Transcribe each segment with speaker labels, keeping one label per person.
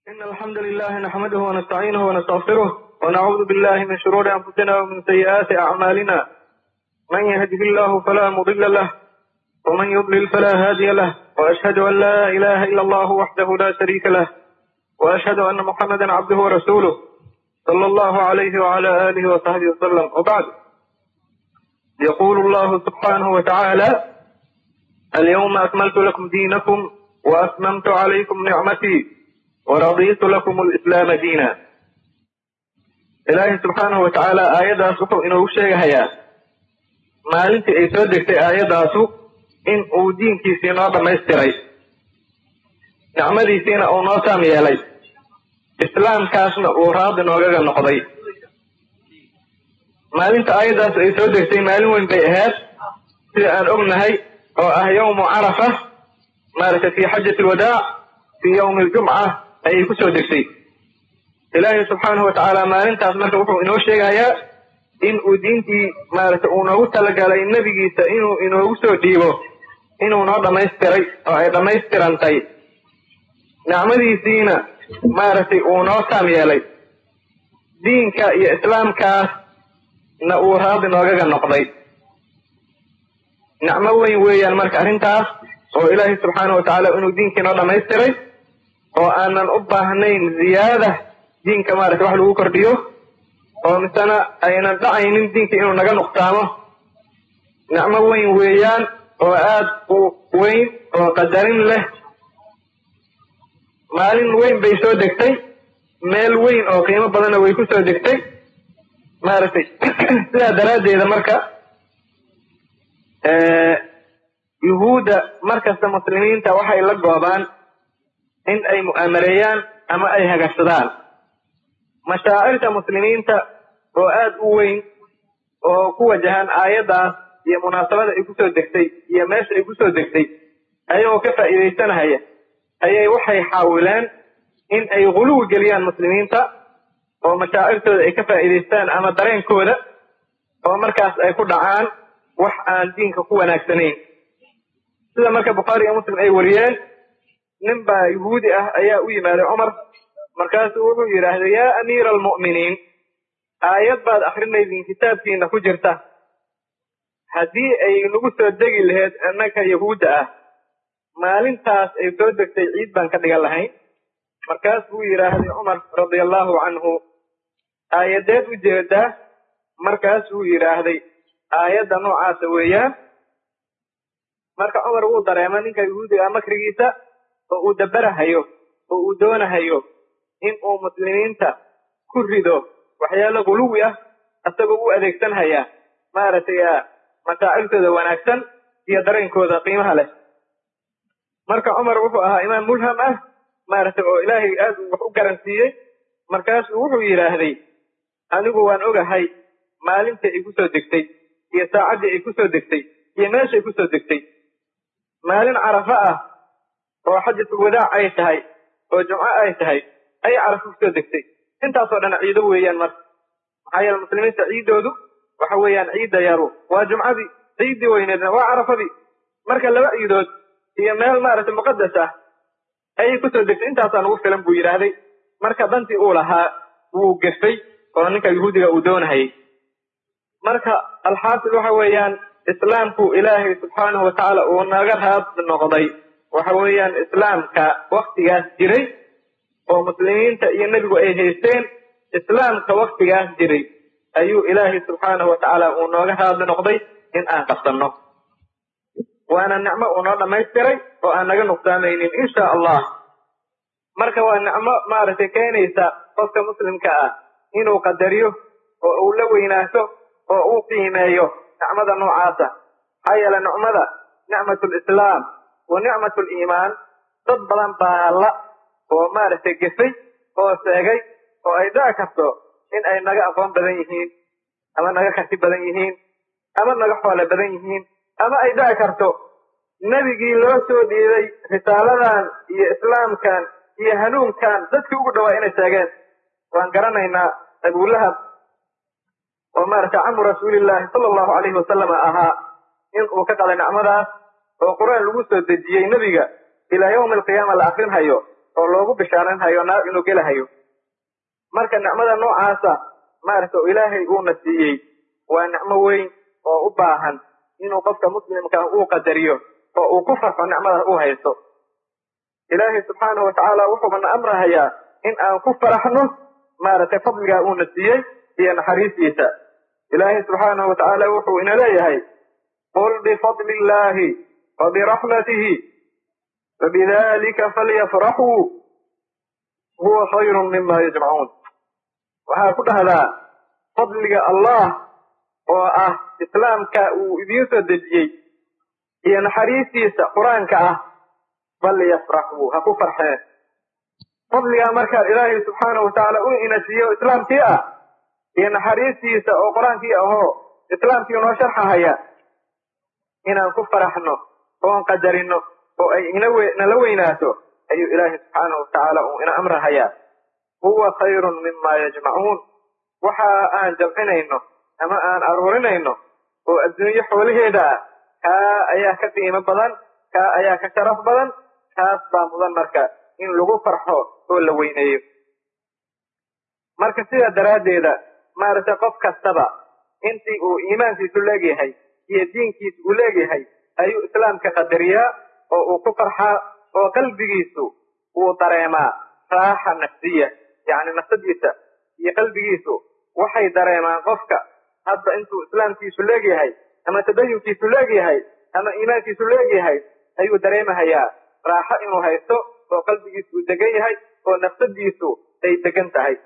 Speaker 1: إن الحمد لله نحمده ونستعينه ونستغفره ونعوذ بالله من شرور أنفسنا ومن سيئات أعمالنا من يهده الله فلا مضل له ومن يضلل فلا هادي له وأشهد أن لا إله إلا الله وحده لا شريك له وأشهد أن محمدا عبده ورسوله صلى الله عليه وعلى آله وصحبه وسلم وبعد يقول الله سبحانه وتعالى اليوم أكملت لكم دينكم وأتممت عليكم نعمتي ورضيت لكم الإسلام دينا ilaahay subxaanahu wa tacaala aayaddaas wuxuu inoogu sheegahayaa maalintii ay soo degtay aayaddaasu in uu diinkiisii noo dhammaystiray nicmadiisiina uu noo taam yeelay islaamkaasna uu raadi noogaga noqday maalinta aayaddaas ay soo degtay maalin weyn bay ahayd sida aan ognahay oo ah yawmu carafa maaragtay fii xajati alwadaac fii yawmi aljumca ayay ku soo degtay ilaahay subxaanahu watacaala maalintaas marka wuxuu inoo sheegayaa in uu diintii maaragtay uu noogu talagalay nebigiisa inuu inoogu soo dhiibo inuu noo dhammaystiray oo ay dhammaystirantay nicmadiisiina maaragtay uu noo taam yeelay diinka iyo islaamkaasna uu raadi noogaga noqday nicmo weyn weeyaan marka arrintaas oo ilaahay subxaanahu watacaala inuu diinkii noo dhammaystiray oo aanan u baahnayn ziyaada diinka maaragtay wax lagu kordhiyo oo misena aynan dhacaynin diinka inuu naga nuqsaamo nicmo weyn weeyaan oo aad u weyn oo qadarin leh maalin weyn bay soo degtay meel weyn oo qiimo badanna way ku soo degtay maaragtay sidaa daraaddeeda marka yuhuudda markasta muslimiinta waxay la goobaan in ay mu'aamareeyaan ama ay hagashadaan mashaacirta muslimiinta oo aad u weyn oo ku wajahan aayaddaas iyo munaasabada ay kusoo degtay iyo meesha ay kusoo degtay ayagoo ka faa'iidaysanahaya ayay waxay xaawileen in ay guluwi geliyaan muslimiinta oo mashaacirtooda ay ka faa'iidaystaan ama dareenkooda oo markaas ay ku dhacaan wax aan diinka ku wanaagsanayn sida marka bukhaari iyo muslim ay wariyeen nin baa yuhuudi ah ayaa u yimaaday cumar markaasuu wuxuu yidhaahday yaa amiira almu'miniin aayad baad akrinaydin kitaabkiina ku jirta haddii ay nagu soo degi lahayd innaka yahuudda ah maalintaas ay soo degtay ciid baan ka dhigan lahayn markaas buu yidhaahday cumar radia allahu canhu aayadeed u jeedaa markaasuu yidhaahday aayadda noocaasa weeyaan marka cumar wuu dareema ninka yahuudiga ah makrigiisa oo uu dabarahayo oo uu doonahayo in uu muslimiinta ku rido waxyaalo guluwi ah isagoo u adeegsanhaya maaragtay mashaacirtooda wanaagsan iyo dareenkooda qiimaha leh marka cumar wuxuu ahaa imaam mulham ah maaragtay oo ilaahay aad wax u garansiiyey markaasuu wuxuu yidhaahday anigu waan ogahay maalintii ay kusoo degtay iyo saacaddii ay kusoo degtay iyo meeshay kusoo degtay maalin carafa ah oo xajatul wadaac ay tahay oo jumco ay tahay ayay carafo kusoo degtay intaasoo dhan ciido weeyaan marka maxaa yeele muslimiinta ciiddoodu waxa weeyaan ciidda yaru waa jumcadii ciiddii weyneedna waa carafadii marka laba ciidood iyo meel maaragtay muqadas ah ayay kusoo degtay intaasaa nagu filan buu yidhaahday marka dantii uu lahaa wuu gefay oo ninka yuhuudiga uu doonahayay marka alxaasil waxa weeyaan islaamku ilaahay subxaanahu watacaala uu naga raad noqday waxa weeyaan islaamka waktigaas jiray oo muslimiinta iyo nebigu ay haysteen islaamka waktigaas jiray ayuu ilaahay subxaanahu watacaala uu nooga raadli noqday in aan qabsanno waana nicmo uu noo dhammaystiray oo aan naga nuqsaamaynin insha allah marka waa nicmo maaragtay keenaysa qofka muslimka ah inuu qadariyo oo uu la weynaato oo uu qiimeeyo nicmada noocaasa maxaa yeele nicmada nicmatu lislaam wa nicmatu liimaan dad badan baa la oo maaragtay gefay oo seegay oo ay dhici karto in ay naga aqoon badan yihiin ama naga karti badan yihiin ama naga xoole badan yihiin ama ay dhici karto nebigii loo soo dhiiday risaaladan iyo islaamkan iyo hanuunkan dadkii ugu dhawaa inay seegeen waan garanaynaa abulahab oo maaragtay camu rasuulillaahi sala allahu calayhi wasalam ahaa in uu ka qaday nicmadaas oo qur-aan lagu soo dejiyey nebiga ilaa yawmi alqiyaama la akrinhayo oo loogu bishaaranhayo naar inuu gelahayo marka nicmada noocaasa maaragta oo ilaahay uuna siiyey waa nicmo weyn oo u baahan inuu qofka muslimka uu qadariyo oo uu ku farxo nicmadaas uu haysto ilaahay subxaanahu watacaala wuxuubana amrahayaa in aan ku faraxno maaragtay fadligaa uuna siiyey iyo naxariistiisa ilaahay subxaanahu watacaala wuxuu ina leeyahay qul bifadli illahi wabiraxmatihi fabidalika falyafraxuu huwa khayru mima yajmacuun waxaa ku dhahdaa fadliga allah oo ah islaamka uu idiin soo dejiyey iyo naxariistiisa qur-aanka ah falyafraxuu ha ku farxeen fadligaa markaa ilaahay subxaanahu watacaala u ina siiyo islaamkii ah iyo naxariistiisa oo qur-aankii ahoo islaamkii noo sharxahaya inaan ku faraxno oon qadarino oo ay inala weynaato ayuu ilaahay subxaanahu watacaala uu ina amrahayaa huwa khayrun mima yajmacuun waxa aan jamcinayno ama aan aruurinayno oo adduunyo xoolaheeda ah kaa ayaa ka qiimo badan kaa ayaa ka sharaf badan kaas baa mudan marka in lagu farxo oo la weyneeyo marka sidaa daraaddeeda maaragtay qof kastaba intii uu iimaankiisu leegyahay iyo diinkiisu uu leegyahay ayuu islaamka qadariyaa oo uu ku farxaa oo qalbigiisu uu dareemaa raaxa nafsiya yacni nafsadiisa iyo qalbigiisu waxay dareemaan qofka hadda intuu islaamkiisu leegyahay ama tadayunkiisu leegyahay ama iimaankiisu leegyahay ayuu dareemahayaa raaxo inuu haysto oo qalbigiisu uu degan yahay oo nafsadiisu ay degan tahay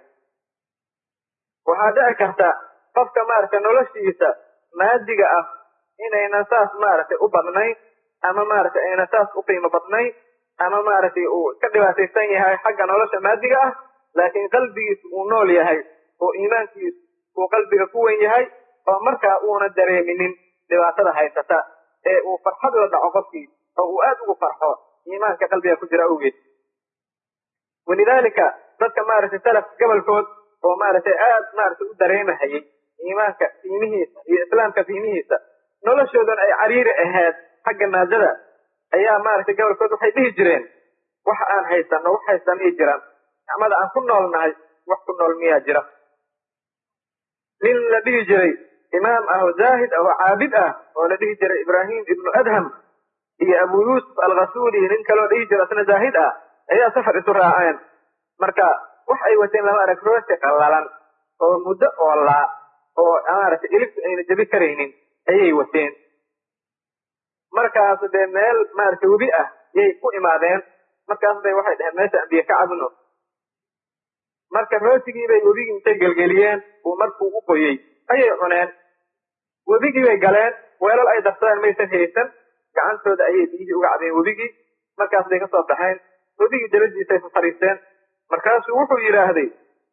Speaker 1: waxaa dhici karta qofka maaragtay noloshiisa maadiga ah inaynan saas maaragtay u badnayn ama maaragtay aynan saas u qiimo badnayn ama maaragtay uu ka dhibaataysan yahay xagga nolosha maadiga ah laakiin qalbigiisu uu nool yahay oo iimaankiisu uu qalbiga ku wen yahay oo markaa uuna dareeminin dhibaatada haysata ee uu farxad la dhaco qofkii oo uu aad ugu farxo iimaanka qalbiga ku jira awgeed walidaalika dadka maaragtay salafka gobolkood oo maaragtay aad maaragtay u dareemahayay iimaanka qiimihiisa iyo islaamka qiimihiisa noloshoodan ay cariiri ahayd xagga maadada ayaa maaragtay gobolkood waxay dhihi jireen wax aan haysano wax haysanay jiraan nicmada aan ku noolnahay wax ku nool miyaa jira nin la dhihi jiray imaam ah oo zaahid ah oo caabid ah oo la dhihi jiray ibraahim ibnu adham iyo abu yuusuf alkhasuuli nin kaloo dhihi jira isna zaahid ah ayaa safar isu raaceen marka wax ay wateen lama arag rooti qallalan oo muddo oolaa oo maaragtay ilibtu ayna jebi karaynin ayay wateen markaas dee meel maaragtay webi ah yay ku imaadeen markaas bay waxay dhaheen meesha ambiye ka cabno marka rootigii bay webigii intay gelgeliyeen uu markuu u qoyey ayay cuneen webigii bay galeen weelal ay darsadeen maysan haysan gacantooda ayay biyihii uga cadeen webigii markaas bay kasoo baxeen webigii dabadiisay fariisteen markaasuu wuxuu yidhaahday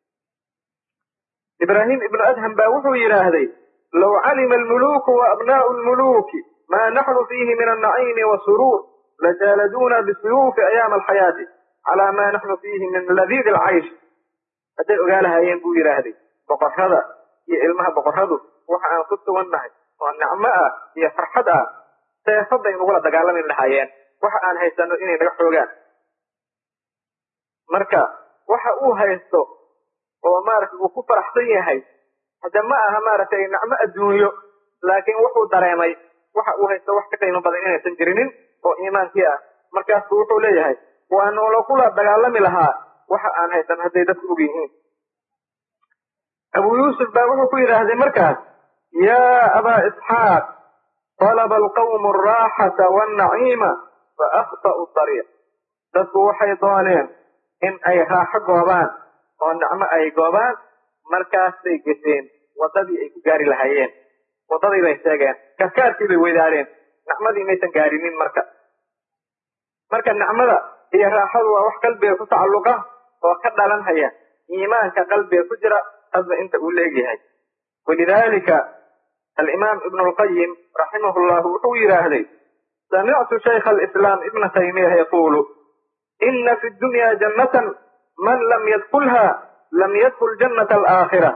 Speaker 1: ibraahim ibnu adham baa wuxuu yidhaahday low calima almuluuku wa abnaa'u lmuluuki maa naxnu fiihi min annaciimi wasuruur lajaaladuuna bisuyuufi ayaama alxayaati calaa maa naxnu fiihi min ladiid alcaysh hadday ogaalahayeen buu yidhaahday boqorrada iyo ilmaha boqorradu waxa aan ku sugan nahay oo nicmo ah iyo farxad ah seefadday nagula dagaalami lahaayeen waxa aan haysano inay naga xoogaan marka waxa uu haysto oo maaragtay uu ku faraxsan yahay hadde ma aha maaragtay nicmo adduunyo laakiin wuxuu dareemay waxa uu haysto wax ka qiimo badan inaysan jirinin oo iimaankii ah markaasbu wuxuu leeyahay waa noola kula dagaalami lahaa waxa aan haysan hadday dadku og yihiin abu yuusuf baa wuxuu ku yidhaahday markaas yaa abaa isxaaq talaba alqawmu alraaxata walnaciima fa akhta'u dariiq dadku waxay dooneen in ay raaxo goobaan oo nicmo ay goobaan markaasbay geseen waddadii ay ku gaari lahaayeen waddadii bay sheegeen karkaarkii bay weydaareen nicmadii maysan gaarinin marka marka nicmada iyo raaxadu waa wax qalbiga ku tacalluqa oo ka dhalanhaya iimaanka qalbiga ku jira hadba inta uu leegyahay walidalika alimaam ibnu lqayim raximahu llahu wuxuu yidhaahday samictu shaykha alislaam ibna taymiya yaquulu ina fi dunya jannatan man lam yadkulha lam yadkul jannata alaakhira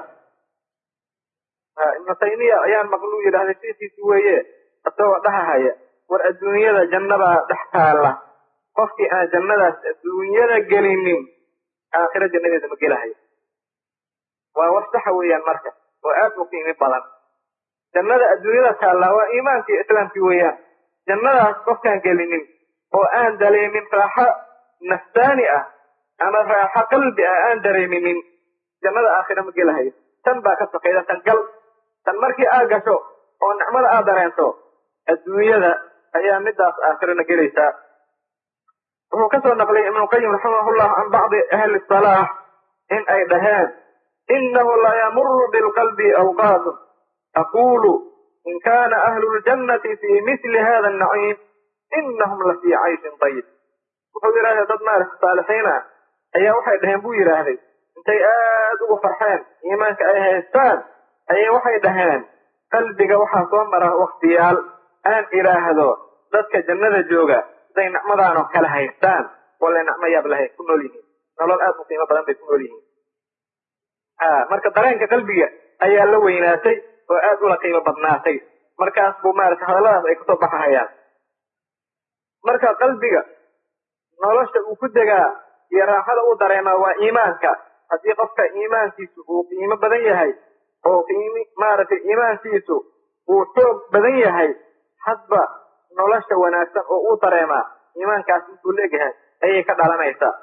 Speaker 1: ibnu taymiya ayaan maqluu yidhahday sikiisi weeye isagoo dhahahaya war adduunyada jannabaa dhex taalla qofkii aan jannadaas adduunyada gelinin aakhiro jannadeeda ma gelahayo waa wax saxa weeyaan marka oo aad u qiimi badan jannada adduunyada taallaa waa iimaankii islaamkii weeyaan jannadaas qofkaan gelinin oo aan dareemin raaxo nafsaani ah ama raaxo qalbi ah aan dareeminin jannada aakhira ma gelahayo tan baa ka sokayda tan gal tan markii aad gasho oo nicmada aad dareento adduunyada ayaa midaas aakhirana gelaysaa wuxuu kasoo naqliyay ibnuqayim raximahullah can bacdi ahli salaax in ay dhaheen inahu la yamuru bilqalbi awqaatun aqulu in kana ahlu ljannati fi misli hada annaciim inahum la fii cayshin dayib wuxuu yidhahday dad maarata saalixiin ah ayaa waxay dhaheen buu yidhaahday intay aad ugu farxeen iimaanka ay haystaan ayay waxay dhaheen qalbiga waxaa soo mara waktiyaal aan idhaahdo dadka jannada jooga siday nicmadaanoo kale haystaan walla nicmo yaab lahay ku nool yihiin nolol aad u qiimo badan bay ku nool yihiin marka dareenka qalbiga ayaa la weynaatay oo aad ula qiimo badnaatay markaas buu maarata hadalladaas ay kasoo baxahayaan marka qalbiga nolosha uu ku degaa iyo raaxada uu dareemaa waa iimaanka haddii qofka iimaankiisu uu qiimo badan yahay oo qiimi maaragtay iimaankiisu uu xoog badan yahay hadba nolosha wanaagsan oo uu dareemaa iimaankaas intuu leegyahay ayay ka dhalanaysaa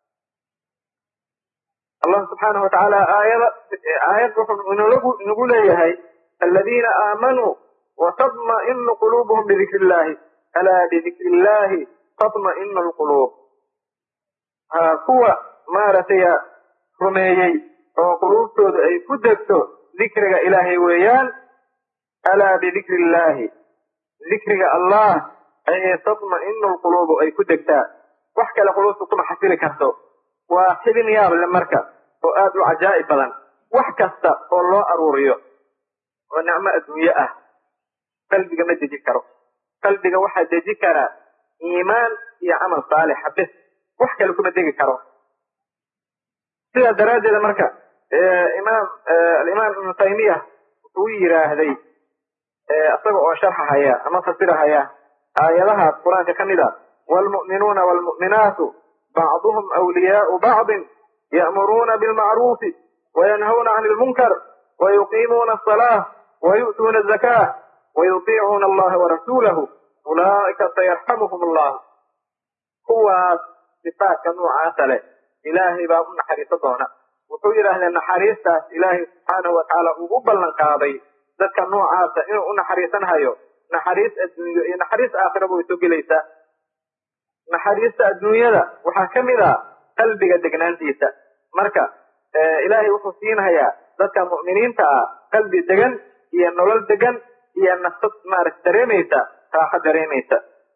Speaker 1: allah subxaanahu watacaala aayada aayad wuxuu inolagu inagu leeyahay aladiina aamanuu watadma'inu quluubuhum bidikri illahi alaa bidikri illahi tatma'inu alquluub ha kuwa maaragtay rumeeyey oo quluubtooda ay ku degto dikriga ilaahay weeyaan alaa bidikri illahi dikriga allah ayay tatma'inu lquluubu ay ku degtaa wax kale quluubta kuma xasili karto waa xibin yaab le marka oo aad u cajaa'ib badan wax kasta oo loo aruuriyo oo nicmo adduunye ah qalbiga ma deji karo qalbiga waxaa deji karaa iimaan iyo camal saalixa bis wax kale kuma degi karo sidaa daraaddeeda marka imaam alimaam ibnu taymiya wuxuu yidhaahday isaga oo sharxahaya ama fasirahaya aayadahaas qur-aanka ka mid a waalmu'minuuna waalmu'minaatu bacduhum awliyaau bacdin ya'muruuna bilmacruufi wayanhawna can ilmunkar wayuqiimuuna asalaa wayu'tuuna azakaa wayutiicuuna allaha warasuulahu ulaa'ika sayarxamuhum allah kuwaas sifaadka noocaasa leh ilaahay baa u naxariiso doona wuxuu yidhaahdee naxariistaas ilaahay subxaanahu watacaala uu u ballan qaaday dadka noocaasa inuu u naxariisanhayo naxariis adduunyo iyo naxariis aakhiraba way soo gelaysaa naxariista adduunyada waxaa ka mid a qalbiga degnaantiisa marka ilaahay wuxuu siinhayaa dadka mu'miniinta ah qalbi degan iyo nolol degan iyo nafsad maarata dareemaysa raaxo dareemaysa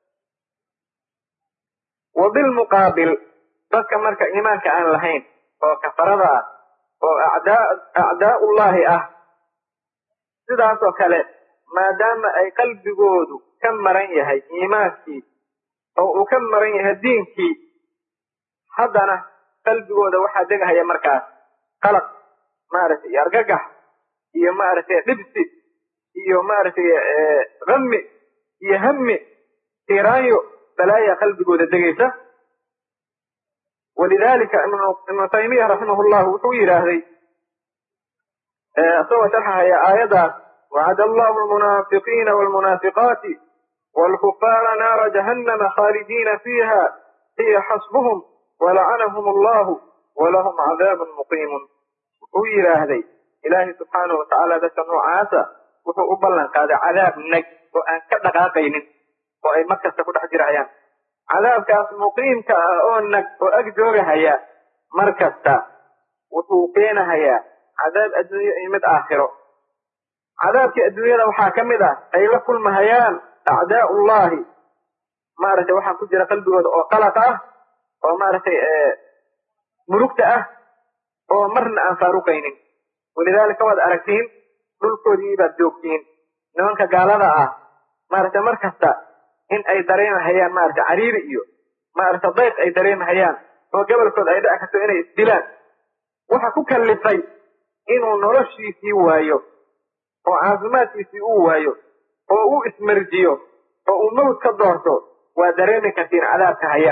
Speaker 1: wa bilmuqaabil dadka marka iimaanka aan lahayn oo kafarada ah oo acdaa acdaa'ullahi ah sidaasoo kale maadaama ay qalbigoodu ka maran yahay iimaankii oo uu ka maran yahay diinkii haddana qalbigooda waxaa degahaya markaas qalaq maaragtay iyo argagax iyo maaragtay dhibsi iyo maaragtay hammi iyo hammi tiiraanyo balaaya qalbigooda degaysa walidalika ibnu taymiya raximah llahu wuxuu yidhaahday isagoo sharxahaya aayadaas wacada allahu almunaafiqiina walmunaafiqaati waalkufaara naara jahannama khaalidiina fiiha hiya xasbuhum walacanahum allahu walahum cadaabun muqiimun wuxuu yidhaahday ilaahay subxaanahu watacaala dadka noocaasa wuxuu u ballan qaaday cadaab nag oo aan ka dhaqaaqaynin oo ay mar kasta ku dhex jirayaan cadaabkaas muqiimka ah oo nag oo ag joogahaya mar kasta wuxuu keenahayaa cadaab adduunye iyo mid aakhiro cadaabkii adduunyada waxaa ka mid ah ay la kulmahayaan acdaa'ullahi maaragtay waxaa ku jira qalbigooda oo qalaq ah oo maaragtay murugta ah oo marna aan faaruqaynin walidaalika waad aragtiin dhulkoodii baad joogtiin nimanka gaalada ah maaragtay mar kasta in ay dareemahayaan maaragtay cariiri iyo maaragtay dayq ay dareemahayaan oo gobolkood ay dhici karto inay isdilaan waxa ku kallifay inuu noloshiisii waayo oo caafimaadkiisii uu waayo oo uu ismarjiyo oo uu mawd ka doorto waa dareemi kartiin cadaabka haya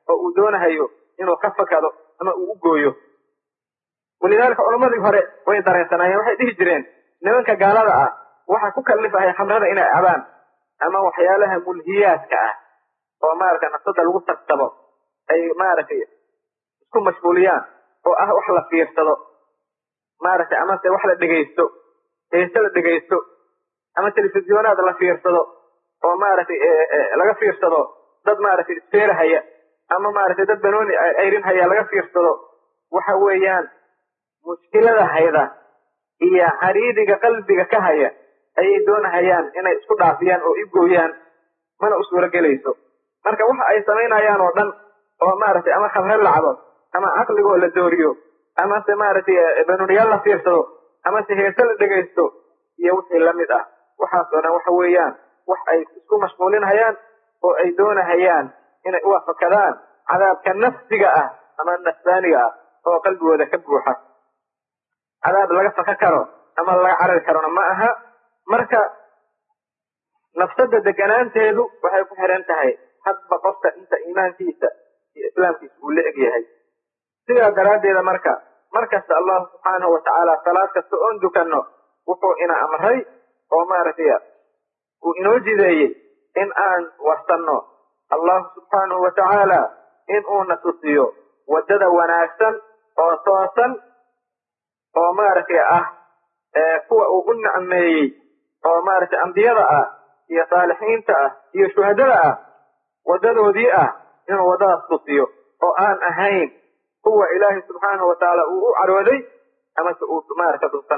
Speaker 1: oo uu doonahayo inuu ka fakado ama uu u gooyo walidaalika culammadii hore way dareensanaayeen waxay dhihi jireen nimanka gaalada ah waxaa ku kallifahaya khamrada inay cabaan ama waxyaalaha mulhiyaadka ah oo maaragtay nafsada lagu tagsabo ay maaragtay isku mashguuliyaan oo ah wax la fiirsado maaragtay amase wax la dhegaysto heese la dhegaysto ama telefisyonaad la fiirsado oo maaragtay laga fiirsado dad maaragtay isfeerahaya ama maaragtay dad banooni ayrinhaya laga fiirsado waxa weeyaan mushkilada hayda iyo cariidiga qalbiga ka haya ayay doonahayaan inay isku dhaafiyaan oo igooyaan mana u suuro gelayso marka waxa ay samaynayaan oo dhan oo maaragtay ama khamre lacabo ama caqligoo la dooriyo amase maaragtay banuuniyaal la fiirsado amase heese la dhegaysto iyo wixii lamid ah waxaas oo dhan waxa weeyaan wax ay isku mashquulinhayaan oo ay doonahayaan inay u afakadaan cadaabka nafsiga ah ama nafsaaniga ah oo qalbigooda ka buuxa cadaab laga faka karo ama laga carari karona ma aha marka nafsada deganaanteedu waxay ku xiran tahay hadba qofka inta iimaankiisa iyo islaamkiisa uu la eg yahay sidaa daraaddeeda marka markasta allahu subxaanahu watacaala salaad kasta oon dukanno wuxuu ina amray oo maaragtay uu inoo jideeyey in aan warsanno allahu subxaanahu watacaala in uuna tusiyo waddada wanaagsan oo toosan oo maaragtay ah kuwa uu u nicmeeyey oo maaragtay ambiyada ah iyo saalixiinta ah iyo shuhadada ah waddadoodii ah inuu waddadaas tusiyo oo aan ahayn kuwa ilaahay subxaanahu watacaala uu u carooday amase uu maaragtay dhunsan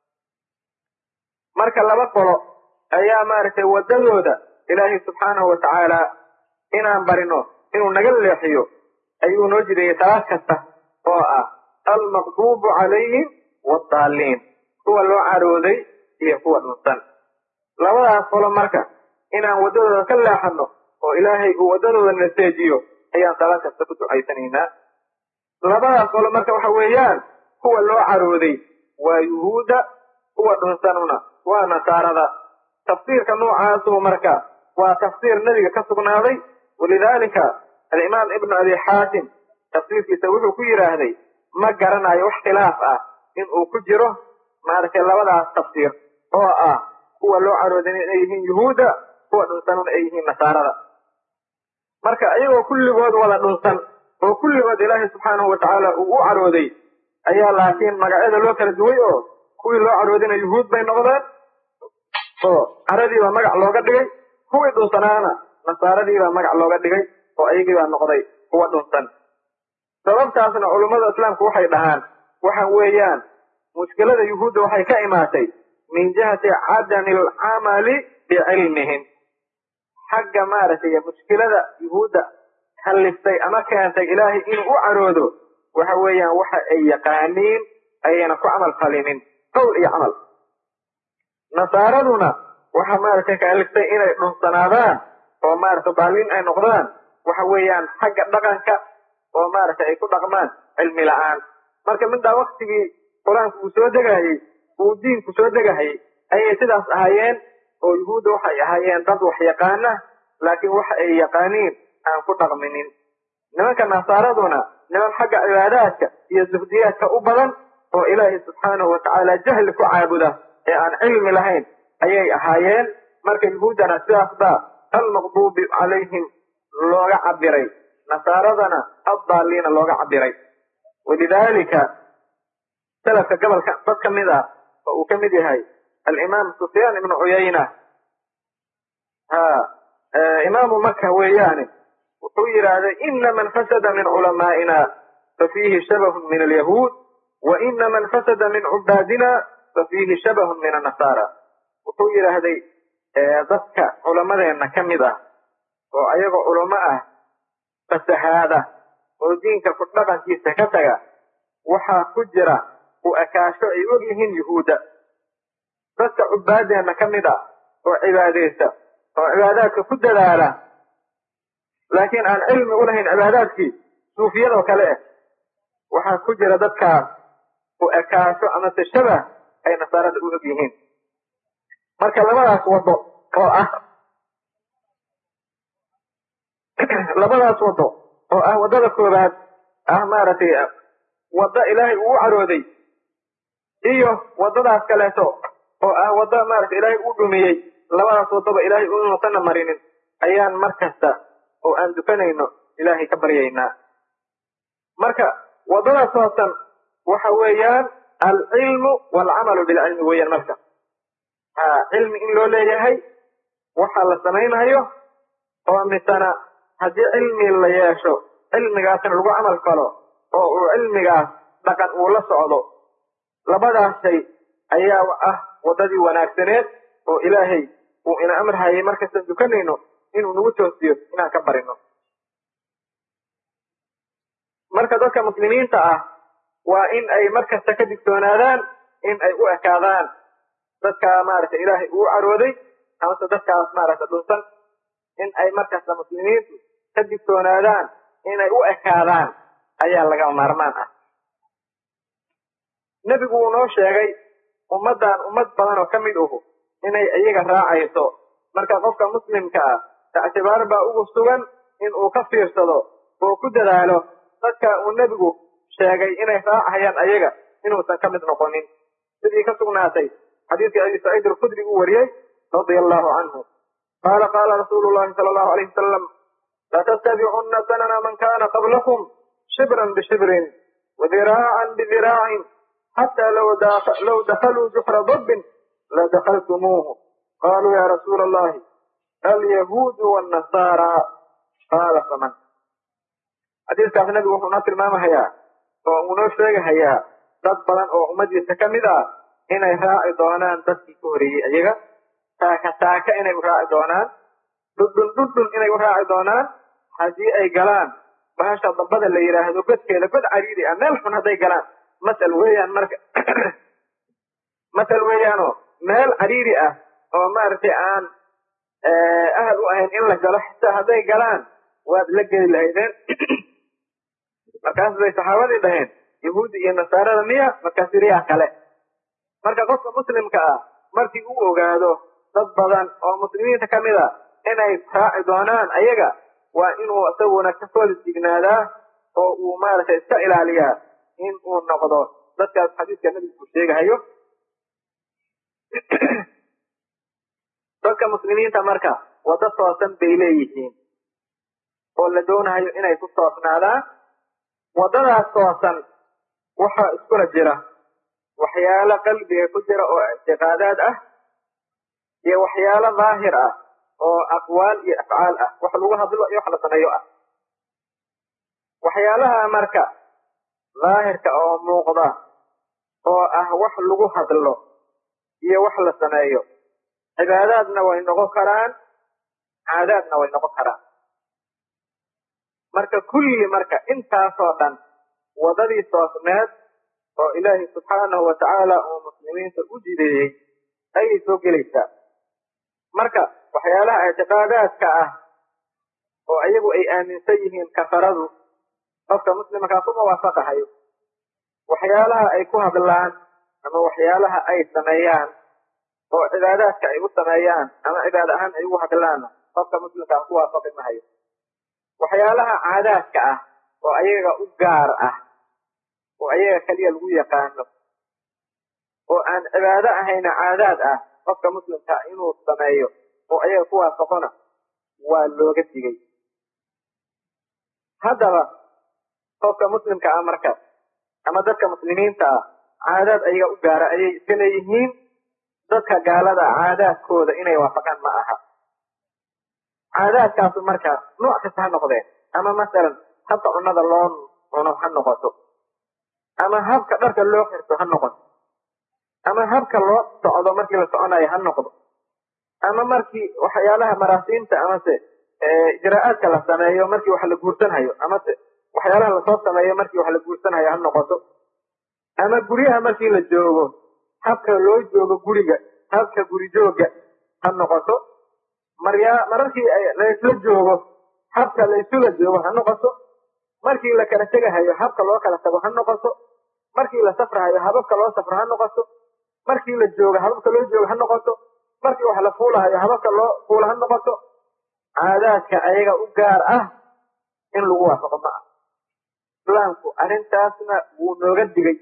Speaker 1: marka laba qolo ayaa maaragtay waddadooda ilaahay subxaanahu watacaala inaan barino inuu naga leexiyo ayuu noo jideeyey salaad kasta oo ah almaqduubu calayhim waaddaaliin kuwa loo carooday iyo kuwa dhunsan labadaas qolo marka inaan waddadooda ka leexanno oo ilaahay uu waddadooda naseejiyo ayaan salaad kasta ku ducaysanaynaa labadaas qolo marka waxa weeyaan kuwa loo carooday waa yuhuudda kuwa dhunsanuna waa nasaarada tafsiirka noocaasuu marka waa tafsiir nebiga ka sugnaaday walidaalika alimaam ibnu abi xaatim tafsiirkiisa wuxuu ku yidhaahday ma garanayo wax khilaaf ah in uu ku jiro maaragtay labadaas tafsiir oo ah kuwa loo carooday inay yihiin yuhuudda kuwa dhunsanuna ay yihiin nasaarada marka iyagoo kulligood wada dhunsan oo kulligood ilaahay subxaanahu watacaala uu u carooday ayaa laakiin magacyada loo kala duway oo kuwii loo caroodina yuhuud bay noqdeen oo caradiibaa magac looga dhigay kuwii dhunsanaana nasaaradiibaa magac looga dhigay oo ayagiibaa noqday kuwa dhunsan sababtaasna culummada islaamku waxay dhahaan waxa weeyaan mushkilada yuhuudda waxay ka imaatay min jihati cadami alcamali bicilmihim xagga maaragtay mushkilada yuhuudda kalliftay ama keentay ilaahay inuu u caroodo waxa weeyaan waxa ay yaqaaniin ayayna ku camal falinin qowl iyo camal nasaaraduna waxa maaragtay kalliftay inay dhunsanaadaan oo maaragtay baaliin ay noqdaan waxa weeyaan xagga dhaqanka oo maaragtay ay ku dhaqmaan cilmi la-aan marka middaa waktigii qur-aanku uu soo degahayey uu diinku soo degahayay ayay sidaas ahaayeen oo yuhuudda waxay ahaayeen dad wax yaqaana laakiin waxa ay yaqaaniin aan ku dhaqminin nimanka nasaaraduna niman xagga cibaadaadka iyo zuhdiyaadka u badan oo ilaahay subxaanahu watacaala jahli ku caabuda ee aan cilmi lahayn ayay ahaayeen marka yuhuuddana sidaas baa almaqduubi calayhim looga cabiray nasaaradana addaaliina looga cabiray walidaalika salafka gobolka dad ka mid ah oo uu ka mid yahay alimaam sufyaan ibnu cuyayna ha imaamu maka weeyaane wuxuu yidhaahday ina man fasada min culamaa'ina fafiihi shabahun min alyahuud wa ina man fasada min cubaadina fafiihi shabahun min annasaara wuxuu yidhaahday dadka culamadeenna ka mid ah oo ayagoo culamo ah fasahaada oo diinka ku dhaqankiisa ka taga waxaa ku jira u ekaasho ay og yihiin yuhuudda dadka cubaadeenna ka mid ah oo cibaadaysta oo cibaadaadka ku dadaala laakiin aan cilmi u lahayn cibaadaadkii suufiyadoo kale ah waxaa ku jira dadkaas u ekaasho amase shabah ay nasaarada u og yihiin marka labadaas waddo oo ah labadaas waddo oo ah waddada koobaad ah maaragtay waddo ilaahay uu carooday iyo waddadaas kaleeto oo ah waddo maaragtay ilaahay uu dhumiyey labadaas waddaba ilaahay inuusana marinin ayaan mar kasta oo aan dukanayno ilaahay ka baryaynaa marka waddadaas hoosan waxa weeyaan alcilmu waalcamalu bilcilmi weeyaan marka ha cilmi in loo leeyahay waxa la samaynayo oo misana haddii cilmi la yeesho cilmigaasna lagu camal falo oo uu cilmigaas dhaqan uu la socdo labadaas shay ayaa ah waddadii wanaagsaneed oo ilaahay uu ina amrhayay markastaan dukanayno inuu nagu toosiyo inaan ka barino marka dadka muslimiinta ah waa in ay markasta ka digtoonaadaan in ay u ekaadaan dadka maaragtay ilaahay uu carooday amase dadkaas maaragta dhunsan in ay markasta muslimiintu ka digtoonaadaan inay u ekaadaan ayaa laga maarmaan ah nebigu uu noo sheegay ummaddan ummad badan oo ka mid uhu inay iyaga raacayso marka qofka muslimka ah ictibaar baa ugu sugan in uu ka fiirsado oo ku dadaalo dadka uu nebigu sheegay inay raacayaan ayaga inuusan ka mid noqonin sidii ka sugnaatay xadiidkii abi saciid alkhudri uu wariyey radia allahu canhu qaala qaala rasuulu llahi sala allahu alayh wasalam latattabicunna sanana man kana qablakum shibran bishibrin wadiraacan bidiraaعin xata low dakaluu juxra dabbin ladakaltumuuhu qaluu ya rasuula allahi alyahuudu wاnnasaara qaala faman xadiiskaas nabigu wuxuu noo tilmaamahayaa oo uu noo sheegahayaa dad badan oo ummadiisa ka mid ah inay raaci doonaan dadkii ka horeeyey ayaga taaka taaka inay u raaci doonaan dhudhun dhudhun inay u raaci doonaan haddii ay galaan bahasha dambada la yidhaahdo godkeeda god cariiri ah meel xun hadday galaan masal weeyaan marka masal weeyaanoo meel cariiri ah oo maaragtay aan ahal u ahayn in la galo xitaa hadday galaan waad la geli lahaydeen markaas bay saxaabadii dhaheen yahuudi iyo nasaarada miya markaasi riyaa kale marka qofka muslimka ah markii uu ogaado dad badan oo muslimiinta ka mid a inay raaci doonaan ayaga waa inuu isaguna ka soo dignaadaa oo uu maaragtay iska ilaaliyaa in uu noqdo dadkaas xadiiska nabigu uu sheegahayo dadka muslimiinta marka waddo toosan bay leeyihiin oo la doonayo inay ku toosnaadaan waddadaas toosan waxaa iskula jira waxyaalo qalbiga ku jira oo ictiqaadaad ah iyo waxyaalo daahir ah oo aqwaal iyo afcaal ah wax lagu hadlo iyo wax la sameeyo ah waxyaalaha marka daahirka oo muuqda oo ah wax lagu hadlo iyo wax la sameeyo cibaadaadna way noqon karaan caadaadna way noqon karaan marka kulli marka intaasoo dhan waddadii toosneed oo ilaahay subxaanahu watacaala uu muslimiinta u jideeyey ayay soo gelaysaa marka waxyaalaha ictiqaadaadka ah oo iyagu ay aaminsan yihiin kafaradu qofka muslimkaa ku muwaafaqahayo waxyaalaha ay ku hadlaan ama waxyaalaha ay sameeyaan oo cibaadaadka ay u sameeyaan ama cibaad ahaan ay ugu hadlaanna qofka muslimkaa ku waafaqi mahayo waxyaalaha caadaadka ah oo ayaga u gaar ah oo ayaga keliya lagu yaqaano oo aan cibaado ahayna caadaad ah qofka muslimka inuu sameeyo oo ayaga ku waafaqona waa looga digay haddaba qofka muslimka ah marka ama dadka muslimiinta ah caadaad ayaga u gaara ayay iska leeyihiin dadka gaalada caadaadkooda inay waafaqaan ma aha caadaadkaasu marka nooc kasta ha noqdeen ama masalan habka cunnada loo cuno ha noqoto ama habka dharka loo xirto ha noqoto ama habka loo socdo markii la soconayo ha noqdo ama markii waxyaalaha maraasiimta amase ijraa'aadka la sameeyo markii wax la guursanhayo amase waxyaalaha lasoo sameeyo markii wax la guursanhayo ha noqoto ama guryaha markii la joogo habka loo joogo guriga habka guri jooga ha noqoto maryaa mararkii laysla joogo habka laysula joogo ha noqoto markii la kala tegahayo habka loo kala tago ha noqoto markii la safrahayo hababka loo safro ha noqoto markii la joogo hababka loo joogo ha noqoto markii wax la fuulahayo hababka loo fuula ha noqoto caadaadka ayaga u gaar ah in lagu waafaqo ma ah islaamku arrintaasna wuu nooga digay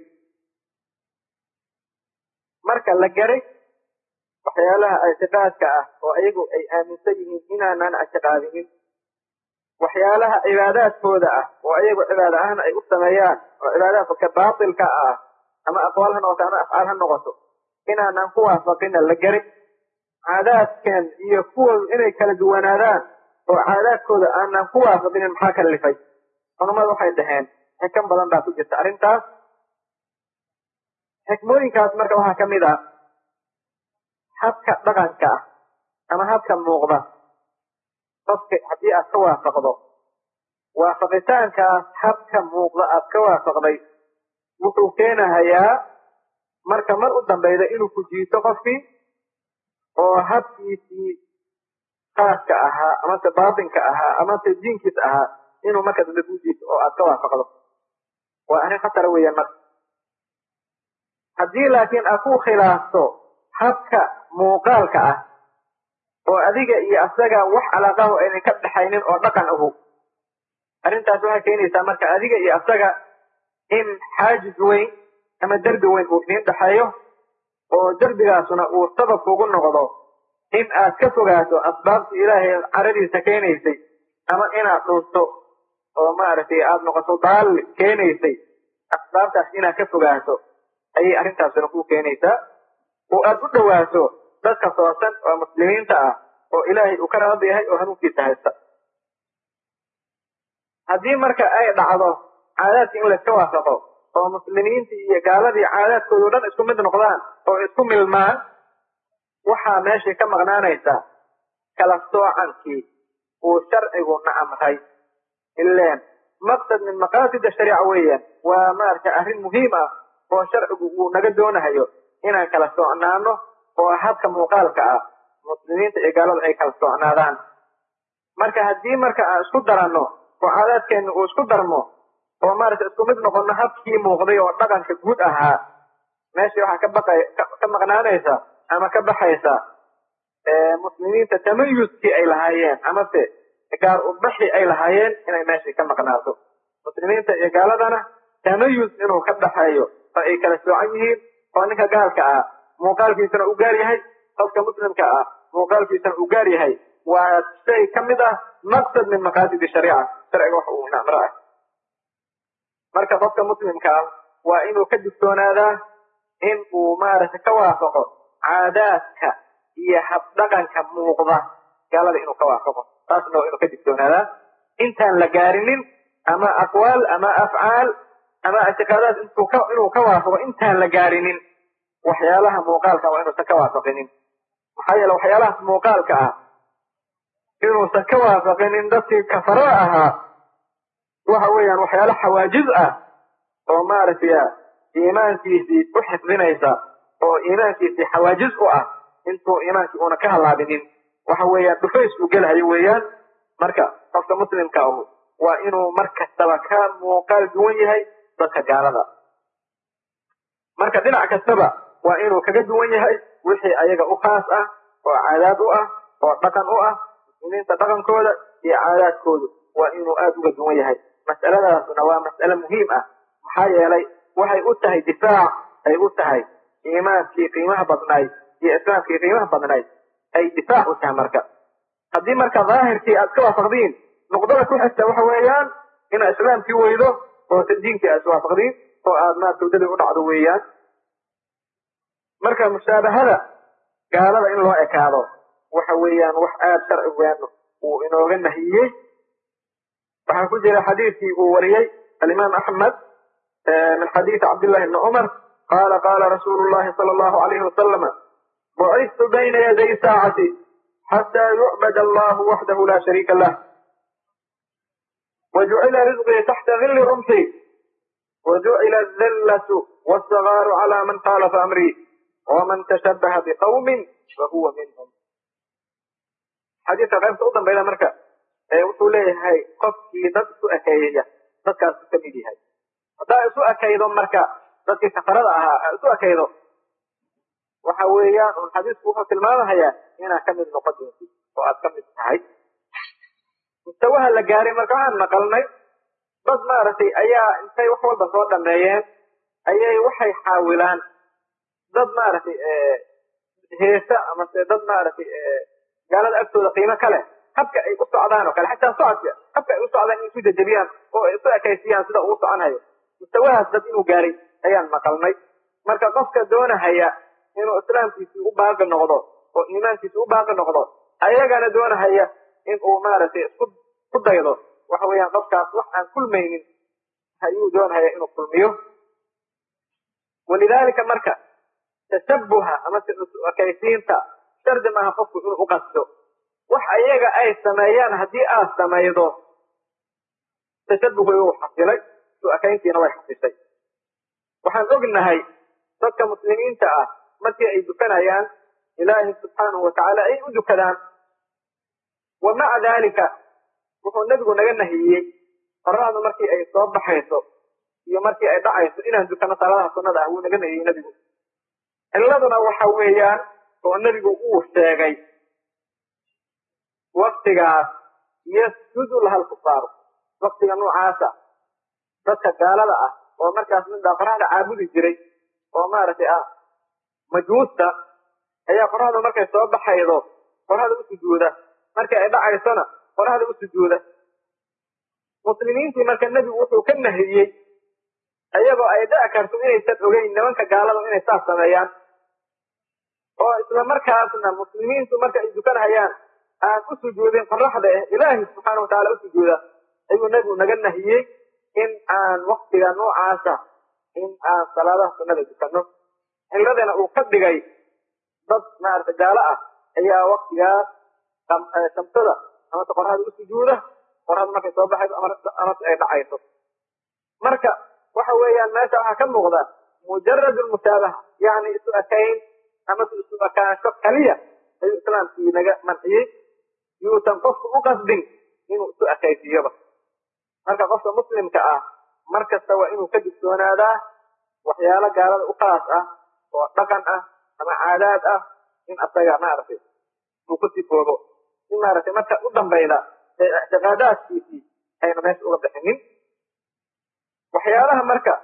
Speaker 1: marka la garay waxyaalaha ictiqaadka ah oo iyagu ay aaminsan yihiin inaanaan ictiqaadinin waxyaalaha cibaadaadkooda ah oo iyagu cibaada ahaan ay u sameeyaan oo cibaadaadka baatilka ah ama aqwaal ha noqoto ama afcaal ha noqoto inaanaan ku waafaqina la garin caadaadkan iyo kuwoodu inay kala duwanaadaan oo caadaadkooda aanaan ku waafaqinin maxaa kala lifay culamadu waxay dhaheen xikan badan baa ku jirta arrintaas xikmooyinkaas marka waxaa ka mid ah habka dhaqanka ah ama habka muuqda qofka haddii aad ka waafaqdo waafaqitaankaas habka muuqda aad ka waafaqday wuxuu keenahayaa marka mar u dambeyda inuu ku jiito qofkii oo habkiisii khaaska ahaa amase baatinka ahaa amase diinkiis ahaa inuu marka dambe ku jiito oo aad ka waafaqdo waa arrin khatara weeyaan marka haddii laakiin aad ku khilaafto habka muuqaalka ah oo adiga iyo asaga wax calaaqahu aynan ka dhaxaynin oo dhaqan ahu arrintaas waxay keenaysaa marka adiga iyo asaga in xaajis weyn ama derbi weyn uu idiin dhexeeyo oo derbigaasuna uu sabab kugu noqdo in aad ka fogaato asbaabtii ilaahay caradiisa keenaysay ama inaad dhunto oo maaragtay aada noqoto daalli keenaysay asbaabtaas inaad ka fogaato ayay arrintaasuna ku keenaysaa oo aad u dhowaato dadka toosan oo muslimiinta ah oo ilaahay uu ka raadi yahay oo hanuunkiisa haysta haddii marka ay dhacdo caadaadka in layska waafaqo oo muslimiintii iyo gaaladii caadaadkoodu dhan isku mid noqdaan oo isku milmaan waxaa meeshii ka maqnaanaysa kala soocankii uu sharcigu na amray ileen maqsad min maqaasida shariica weeyaan waa maaragtay arrin muhiim ah oo sharcigu uu naga doonahayo inaan kala socnaano oo habka muuqaalka ah muslimiinta iyo gaalada ay kala socnaadaan marka haddii marka aan isku daranno oo caadaadkeenna uu isku darmo oo maaragtay isku mid noqono habkii muuqday oo dhaqanka guud ahaa meeshii waxaa ka baqay ka maqnaanaysa ama ka baxaysa muslimiinta tamayuskii ay lahaayeen amase gaar ubaxi ay lahaayeen inay meeshii ka maqnaato muslimiinta iyo gaaladana tamayus inuu ka dhaxeeyo oo ay kala soocan yihiin oo ninka gaalka ah muuqaalkiisana u gaar yahay qofka muslimka ah muuqaalkiisana u gaar yahay waa shay ka mid ah maqsad min maqaasidi shariica sharciga wax uu namro ah marka qofka muslimka ah waa inuu ka digtoonaadaa in uu maaragtay ka waafaqo caadaadka iyo habdhaqanka muuqda gaalada inuu ka waafaqo taasna waa inuu ka digtoonaadaa intaan la gaarinin ama aqwaal ama afcaal ama ictiqaadaad inuu ka waafaqo intaan la gaarinin waxyaalaha muuqaalka waa inuusan ka waafaqinin maxaa yeele waxyaalahaas muuqaalka ah inuusan ka waafaqinin dadkii kafarada ahaa waxa weeyaan waxyaala xawaajiz ah oo maaragtay iimaankiisii u xifdinaysa oo iimaankiisii xawaajiz u ah intuu iimaankii uuna ka halaabinin waxa weeyaan dhufays uu gelahayo weeyaan marka qofka muslimka ahu waa inuu mar kastaba ka muuqaal duwan yahay dadka gaalada marka dhinac kastaba waa inuu kaga duwan yahay wixii ayaga u khaas ah oo caadaad u ah oo dhaqan u ah muslimiinta dhaqankooda iyo caadaadkoodu waa inuu aada uga duwan yahay mas'aladaasuna waa mas'ale muhiim ah maxaa yeelay waxay u tahay difaac ay u tahay iimaankii qiimaha badnayd iyo islaamkii qiimaha badnayd ay difaac u tahay marka haddii marka daahirkii aad ka waafaqdiin nuqdada ku xigta waxa weeyaan inaad islaamkii weydo oo diinkii aad iswaafaqdiin oo aad maarata waddadii u dhacdo weeyaan marka mushaabahada gaalada in loo ekaado waxa weeyaan wax aada sharcigeenu uu inooga nahiyey waxaa ku jira xadiidkii uu wariyey alimaam axmed min xadiidi cabdillahi bni cumar qaala qaala rasuulu llahi sala allahu alayhi wasalama bucistu bayna yaday saacati xataa yucbad allahu waxdahu la shariika lah وجعل رزقي تحت ظل رمحي وجعل الذلة والصغار على من خالف أمري ومن تشبه بقوم فهو منهم xadiidka qaybta u dambayda marka ee wuxuu leeyahay qofkii dad isu ekeeyaya dadkaasu ka mid yahay haddaa isu ekaydo marka dadkii kafarada ahaa aa isu ekaydo waxa weeyaan un xadiisku wuxuu tilmaamahayaa inaad ka mid noqon doontid oo aad ka mid tahay mustawaha la gaaray marka waxaan maqalnay dad maaragtay ayaa intay wax walba soo dhameeyeen ayay waxay xaawilaan dad maaragtay heesa amase dad maaragtay gaalada agtooda qiimo ka leh habka ay u socdaan oo kale xataa socodka habka ay u socdaan in isu jajabiyaan oo ay isu ekaysiyaan sida uu soconhayo mustawahaas dad inuu gaaray ayaan maqalnay marka qofka doonahaya inuu islaamkiisii u baaqi noqdo oo iimaankiisi u baaqi noqdo ayagana doonahaya in uu maaragtay isku ku daydo waxa weeyaan qofkaas wax aan kulmaynin ayuu doonahaya inuu kulmiyo walidaalika marka tashabuha amase ekaysiinta shardi maaha qofku inuu u qasdo wax ayaga ay sameeyaan haddii aad samaydo tashabuhu wuu xasilay su-akayntiina way xasishay waxaan ognahay dadka muslimiinta ah markii ay dukanayaan ilaahi subxaanahu watacaala ay u dukadaan wa maca daalika wuxuu nebigu naga nahiyey qoraxdu markii ay soo baxayso iyo markii ay dhacayso inaan dukano salaadaha sunnada ah wuu naga nahiyey nebigu ciladuna waxa weeyaan oo nebigu uu sheegay waktigaas yasjudu laha lkufaaru waktiga noocaasa dadka gaalada ah oo markaas midbaa qoraxda caabudi jiray oo maaragtay ah majuusta ayaa qoraxda markay soo baxaydo qoraxda u sujuuda markii ay dhacaysona qoraxda u sujuuda muslimiintii marka nebigu wuxuu ka nahiyey ayagoo ay dhici karto inaysan ogeyn nimanka gaalada inay saas sameeyaan oo isla markaasna muslimiintu marka ay dukanhayaan aan u sujuudin qoraxda eh ilaahi subxaana watacaala u sujuuda ayuu nebigu naga nahiyey in aan waktiga noocaasa in aan salaadaha sunnada dukano ciladana uu ka dhigay dad maarata gaalo ah ayaa waktigaas shamsada amase qoraxda u sujuuda qoraxda markay soo baxayso amase ay dhacayso marka waxa weeyaan meesha waxaa ka muuqda mujarad musaabaha yani isu ekayn amase isu ekaansho kaliya ayuu islaamkii naga manciyey yuusan qofku u qasbin inuu isu ekaysiiyoba marka qofka muslimka ah mar kasta waa inuu ka digtoonaadaa waxyaalo gaalada u khaas ah oo dhaqan ah ama caadaad ah in asaga maaragtay uu ku sifoobo si maaragtay marka u dambayda ee ictiqaadaadkiisii ayna meesha uga bixinin waxyaalaha marka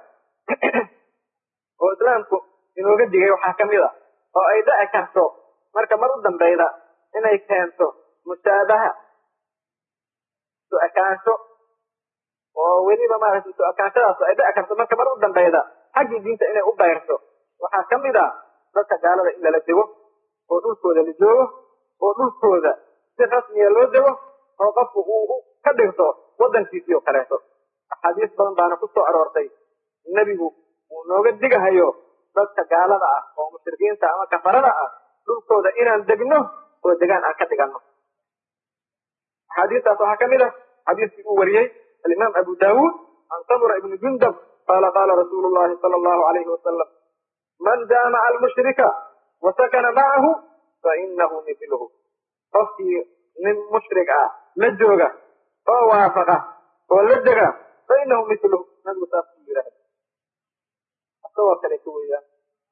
Speaker 1: oo islaamku inooga digay waxaa kamid a oo ay dhici karto marka mar u dambayda inay keento musaabaha isu ekaansho oo weliba maaragtay isu ekaanshadaas ay dhici karto marka mar u dambayda xaggii diinta inay u bayrto waxaa ka mid a dadka gaalada in lala dego oo dhulkooda la joogo oo dhulkooda si rasmiya loo dego oo qofku uu ka dhigto waddankiisii oo kaleeto axaadiis badan baana ku soo aroortay nebigu uu nooga digahayo dadka gaalada ah oo mushrikiinta ama kafarada ah dhulkooda inaan degno oo degaan aan ka dhigano axaadiistaas waxaa ka mid ah xadiiskii uu wariyey alimaam abu daawuud can samura ibni jundab qaala qaala rasuulu llahi sala allahu alayhi wasalam man jaamaca almushrika wa sakana macahu fa inahu mithluhu qofkii nin mushrik ah la jooga oo waafaqa oo la dega fa inahu mithluhu nabigu saas ku yidhaahda asagoo kale ka weeyaan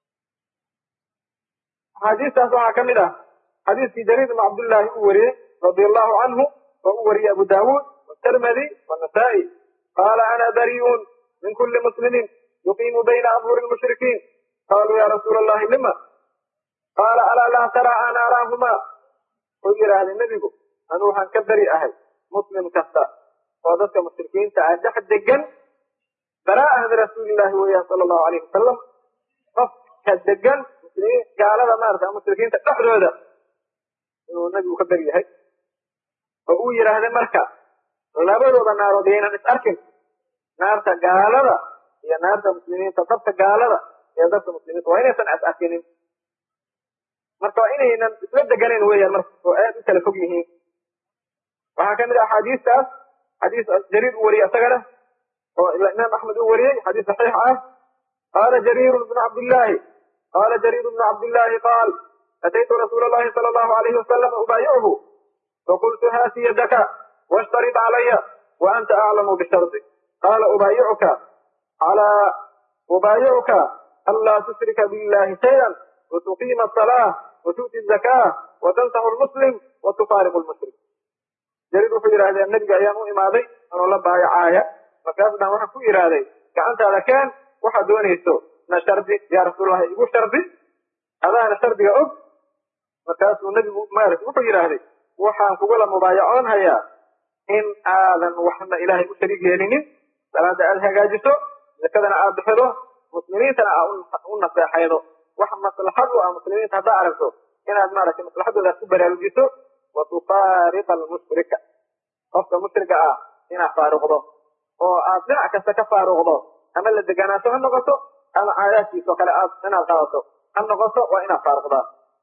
Speaker 1: axaadiistaas waxaa ka mid ah xadiiskii jariir ibn cabdullaahi uu wariyey radi allahu canhu oo uu wariyey abu daawuud والترمذي والنسائي قال أنا بريء من كل مسلم يقيم بين أظهر المشركين قالوا يا رسول الله لما قال ألا لا ترى أن أراهما خير أهل النبي أنوحا كبري أهل مسلم كستا وذلك مشركين تعجح الدقن براءة رسول الله وياه صلى الله عليه وسلم قف كالدقن مسلمين قال هذا ما أرسل مشركين تحضر هذا إنه النبي كبري أهل وهو يرى هذا مركز labadooda naarood yaynan is arkin naarta gaalada iyo naarta muslimiinta dabka gaalada iyo dabka muslimiinta waa inaysan is arkinin marka waa inaynan isla deganayn weeyaan marka oo aad u kala fog yihiin waxaa kamid ah axaadiistaas xadiis jariir uu wariyey isagana oo imaam axmed uu wariyey xadiis saxiix ah qaala jariir bnu cabdillahi qaala jariir bnu cabdillahi qaal ataytu rasuula allahi sala allahu alayhi wasalam ubaayicuhu faqultu haati yadaka واشترط علي وأنت أعلم بشرطي قال أبايعك على أبايعك ألا تشرك بالله شيئا وتقيم الصلاة وتؤتي الزكاة وتنصح المسلم وتفارق المشرك jariir wuxuu yidhahdee nebiga ayaan u imaaday anoo la baayacaaya markaas dhan waxaan ku yidhaahday gacantaada keen waxaad doonayso na shardi yaa rasuullahi igu shardi adaana shardiga og markaasuu nebigu maarata wuxuu yidhaahday waxaan kugula mubaayacoon hayaa in aadan waxna ilaahay u shariig yeelinin salaada aada hagaajiso zakadana aada bixido muslimiintana aa u naseexaydo wax maslaxad u ah muslimiinta haddaa aragto inaad maaragtay maslaxadooda ku baraarujiso wa tufaariqa almushrika qofka mushriga ah inaad faaruqdo oo aad dhinac kasta ka faaruqdo ama la deganaansho ha noqoto ama caadaadkiisao kale aad inaad qaadato ha noqoto waa inaad faaruqdaa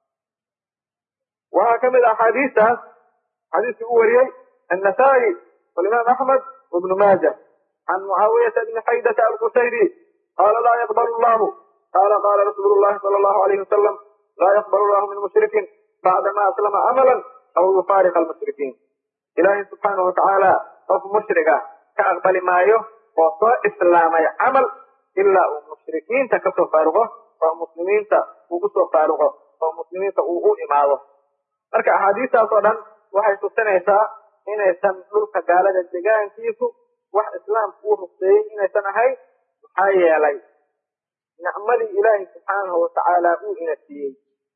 Speaker 1: waxaa kamid a axaadiistaas xadiiskii u wariyey النسائي والإمام أحمد وابن ماجه عن معاوية بن حيدة القشيري قال لا يقبل الله قال قال رسول الله صلى الله عليه وسلم لا يقبل الله من مشرك بعدما أسلم عملا أو يفارق المشركين إلهي سبحانه وتعالى قف مشركة كأقبل ما يه وصى إسلامي عمل إلا المشركين تكسوا فارغه ومسلمين تكسوا فارغه ومسلمين تقوقوا إماده marka axaadiistaas oo dhan waxay tusinaysaa inaysan dhulka gaalada degaankiisu wax islaamku uu ruqseeyey inaysan ahayn maxaa yeelay nicmadii ilaahay subxaanahu watacaala uu ina siiyey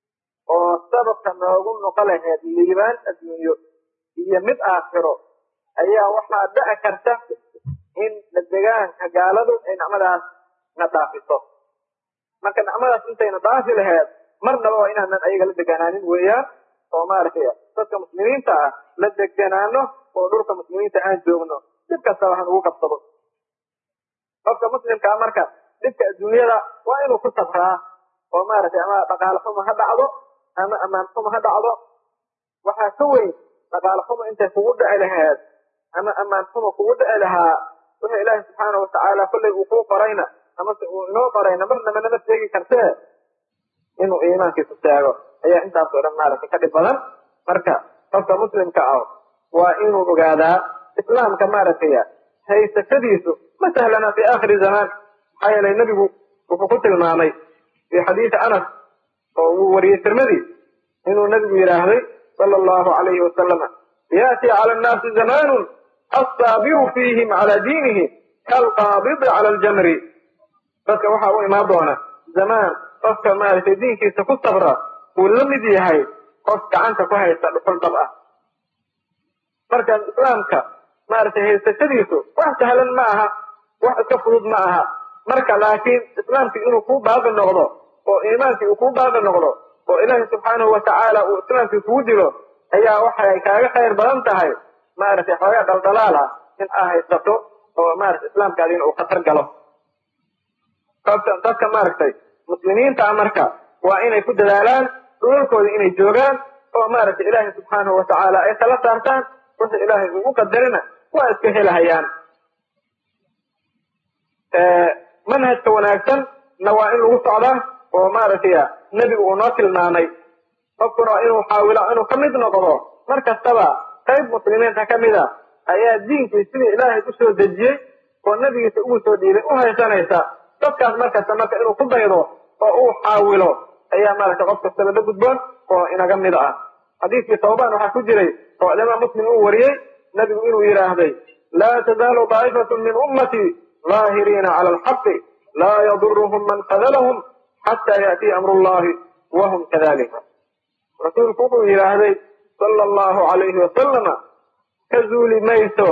Speaker 1: oo sababka noogu noqo laheyd liibaan adduunyo iyo mid aakhiro ayaa waxaa dhici karta in la degaanka gaaladu ay nicmadaas na dhaafiso marka nicmadaas intayna dhaafi laheyd marnaba waa inaanan ayaga la deganaanin weeyaan oo maaragtay dadka muslimiinta ah la deganaano oo dhulka muslimiinta aan joogno dib kastaba han ugu qabsado qofka muslimkaa marka dhibka adduunyada waa inuu ku sabraa oo maaragtay ama dhaqaale xumo ha dhacdo ama amaan xumo ha dhacdo waxaa ka weyn dhaqaale xumo intay kugu dhici laheed ama amaan xumo kugu dhici lahaa wuxuu ilaahi subxaanau watacaala kollay uu kuu qorayna amase uu inoo qorayna marnaba nama sheegi kartee inuu iimaankiisu taago ayaa intaas oo dhan maaragtay ka dhib badan marka qofka muslimka ah waa inuu ogaadaa islaamka maaragtay haysashadiisu ma sahlana fi aakhiri zamaan maxaa yeelay nebigu wuxuu ku tilmaamay fi xadiisi anas oo uu wariyey tirmadi inuu nebigu yidhaahday sala allahu calayhi wasalama yaati cala annaasi zamaanun assaabiru fiihim cala diinihi kaalqaabidi cala aljamri dadka waxaa u imaan doona zamaan qofka maaragtay diinkiisa ku sabra uu la mid yahay qof gacanta ku haysta dhuxul dab ah marka islaamka maaragtay haysashadiisu wax sahlan ma aha wax iska fudud ma aha marka laakiin islaamkii inuu kuu baaqi noqdo oo iimaankii uu kuu baaqi noqdo oo ilaahi subxaanahu watacaala uu islaamkii kugu dilo ayaa waxay kaaga khayr badan tahay maaragtay xoogaa dhaldhalaal ah in aa haysato oo maaragtay islaamkaadiina uu khatar galo dadka maaragtay muslimiinta marka waa inay ku dadaalaan dhulalkooda inay joogaan oo maaragtay ilaahay subxaanahu watacaala ay tala saartaan wixii ilaahay ugu qadarina waa iska helahayaan manhajka wanaagsan na waa in lagu socdaa oo maaragtay nebigu uu noo tilmaamay qofkuna waa inuu xaawilo inuu ka mid noqdo mar kastaba qayb muslimiinta ka mid a ayaa diinkii sidii ilaahay u soo dejiyey oo nebigiisa ugu soo dhiibay u haysanaysa dadkaas markasta marka inuu ku daydo oo uu xaawilo ayaa maaragtay qof kastaba la gudboon oo inaga mid ah xadiiskii tawbaan waxaa ku jiray oo imaam muslim uu wariyey nebigu inuu yidhaahday laa tazaalu daa'ifatu min ummatii ظاهرين على الحق لا يضرهم من خذلهم حتى يأتي أمر الله وهم كذلك رسول كوكو إلهي صلى الله عليه وسلم كزول ميسو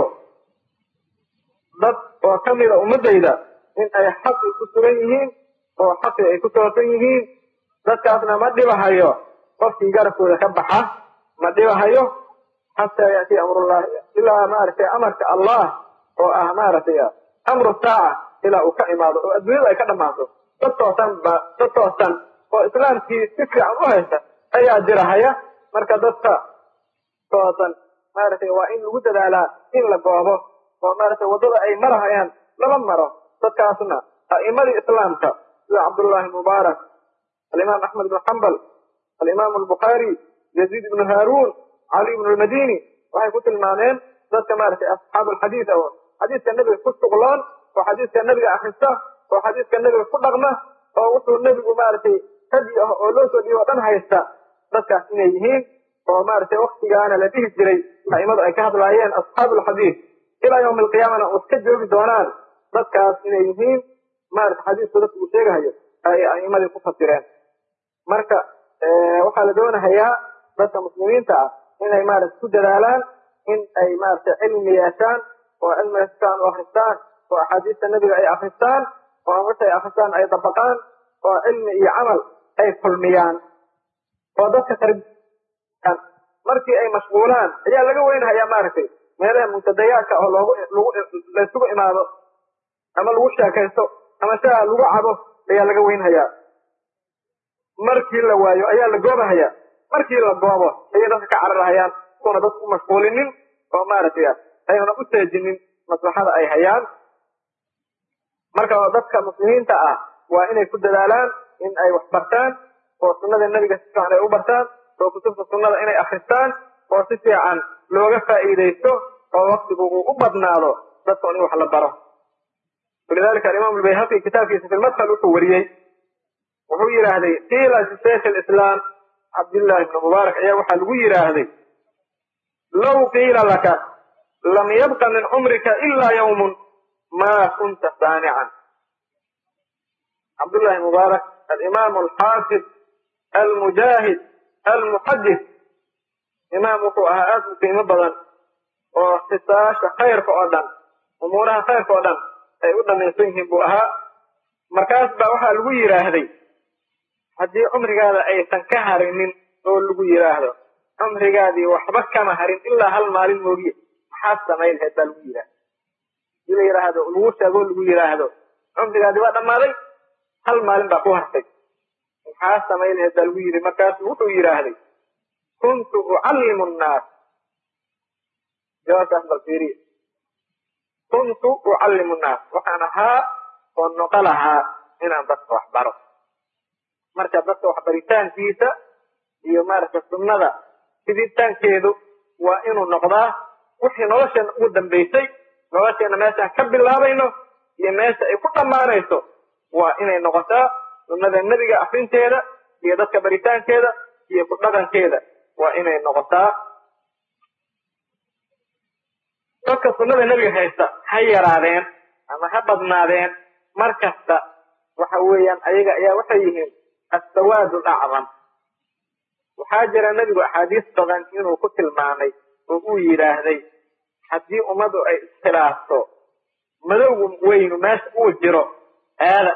Speaker 1: ضد وكمل أمديدا إن أي حق كسرينهم أو حق أي كسرينهم ضد كافنا ما ديبا هايو قفتي قرفو لكبحة ما ديبا هايو حتى يأتي أمر الله إلا ما أرسي أمرك الله وأمارتي amru saaca ilaa uu ka imaado oo adduunyada ay ka dhammaato dad toosan ba dad toosan oo islaamkii si fiican u haysta ayaa jirahaya marka dadka toosan maaragtay waa in lagu dadaalaa in la goobo oo maaragtay waddada ay marahayaan lama maro dadkaasna a'imadii islaamka sida cabdullaahi mubaarak alimaam axmed ibnu xambal alimaam albukhaari yaziid ibnu haaruun cali ibnu lmadini waxay ku tilmaameen dadka maaragtay asxaabu alxadiid oo xadiiska nebiga ku shuqloon oo xadiiska nebiga akrista oo xadiiska nebiga ku dhaqma oo wuxuu nebigu maaragtay hadi ah oo loo soo dhiibo o dhan haysta dadkaas inay yihiin oo maaragtay waktigaana la dhihi jiray aimadu ay ka hadlaayeen asxaabulxadiid ilaa yawmi alqiyaamana oo iska joogi doonaan dadkaas inay yihiin maarata xadiisku dadku uu sheegahayo ay aimadii ku fasireen marka waxaa la doonahayaa dadka muslimiinta ah inay maarata ku dadaalaan in ay maarata cilmi yeeshaan oo cilmi haystaan oo akristaan oo axaadiista nebiga ay akristaan oo markay akristaan ay dabaqaan oo cilmi iyo camal ay kulmiyaan oo dadka tarbiyan markii ay mashquulaan ayaa laga weynhayaa maaragtay meelaha muntadayaadka oo loogu lagu laysugu imaado ama lagu sheekaysto ama shaa lagu cabo ayaa laga weynhayaa markii la waayo ayaa la goobahayaa markii la goobo ayay dadka ka cararhayaan kuna dadku u mashquulinin oo maaragtay ayna u teejinin maslaxada ay hayaan marka dadka muslimiinta ah waa inay ku dadaalaan in ay wax bartaan oo sunnada nebiga si fiican ay u bartaan oo kutubta sunnada inay akristaan oo si fiican looga faa'iidaysto oo waktigu uu u badnaado dadka in wax la baro walidalika alimaam albayhaqi kitaabkiisa fi lmadkhal wuxuu wariyey wuxuu yidhaahday qiila lishaykh lislaam cabdillahi ibni mubaarak ayaa waxaa lagu yidhaahday low qiila laka lam yabqa min cumrika ila yawmun ma kunta saanican cabdullahi mubaarak alimaam alxaafid almujaahid almuxadis imaam wuxuu ahaa aad u qiimo badan oo xisaasha khayrka oo dhan umuuraha khayrka oo dhan ay u dhamaysan yihiin buu ahaa markaas baa waxaa lagu yidhaahday haddii cumrigaada aysan ka harinin oo lagu yidhaahdo cumrigaadii waxba kama harin ilaa hal maalin moogiye maxaad samayn lahayd baa lagu yidhahda hadii la yidhaahdo lagu sheego lagu yidhaahdo cumrigaadii waa dhammaaday hal maalin baa ku hartay maxaa samayn lahayd baa lagu yidhi markaasu wuxuu yidhaahday kuntu ucallimu nnaas jawaabtaas bal fiiriya kuntu ucallimu nnaas waxaan ahaa oo noqo lahaa inaan dadka wax baro marka dadka waxbaritaankiisa iyo maaragta sunnada fiditaankeedu waa inuu noqdaa wixii nolosheena ugu dambaysay nolosheena meeshaan ka bilaabayno iyo meesha ay ku dhammaanayso waa inay noqotaa sunnada nebiga akrinteeda iyo dadka baritaankeeda iyo ku dhaqankeeda waa inay noqotaa dadka sunnada nebiga haysta ha yaraadeen ama ha badnaadeen mar kasta waxa weeyaan ayaga ayaa waxay yihiin assawaad lacdam waxaa jira nebigu axaadiis badan inuu ku tilmaamay oo uu yidhaahday haddii ummadu ay iskhilaafto madowgu weynu meesha uu jiro aada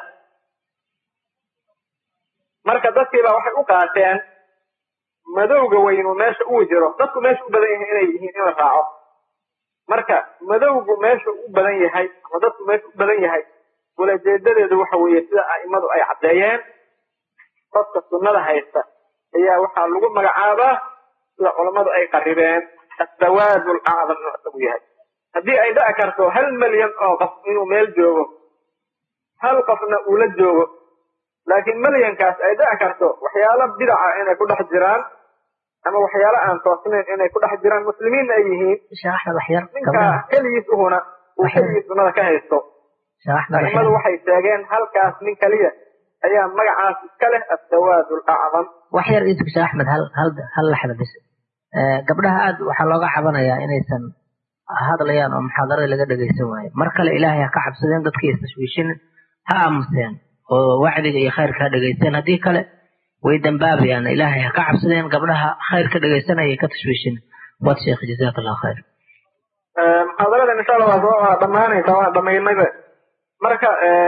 Speaker 1: marka dadkiibaa waxay u qaateen madowga weynu meesha uu jiro dadku meesha u badan yahay inay yihiin in la raaco marka madowgu meesha u badan yahay ama dadku meesha u badan yahay ulajeedadeedu waxa weeye sida a'imadu ay caddeeyeen dadka sunnada haysta ayaa waxaa lagu magacaabaa sida culammadu ay qaribeen assawaad lacdam inuu isagu yahay haddii ay dhaci karto hal milyan oo qof inuu meel joogo hal qofna uu la joogo laakiin milyankaas ay dhici karto waxyaalo bidaca inay ku dhex jiraan ama waxyaalo aan toosnayn inay ku dhex jiraan muslimiinna ay yihiin ninka keligiis uhuna uu keligiis sunnada ka haysto aimadu waxay sheegeen halkaas nin kaliya ayaa magacaas iska leh assawaad lacdam
Speaker 2: wax yar ii tugsha axmed hal hal hal laxda bis gabdhaha aad waxaa looga cabanayaa inaysan hadlayaan oo muxaadarada laga dhegaysan waayo mar kale ilaahay ha ka cabsadeen dadkii istashwiishinin ha aamuseen oo wacdiga iyo khayrka ha dhegaysteen haddii kale way dambaabayaan ilaahay ha ka cabsadeen gabdhaha khayr ka dhegaysanaya ka tashwiishin wad sheekh jazaak allah khayr
Speaker 1: muxaadarada insha allah waa waa dhammaanaysa waa dhamaynayba marka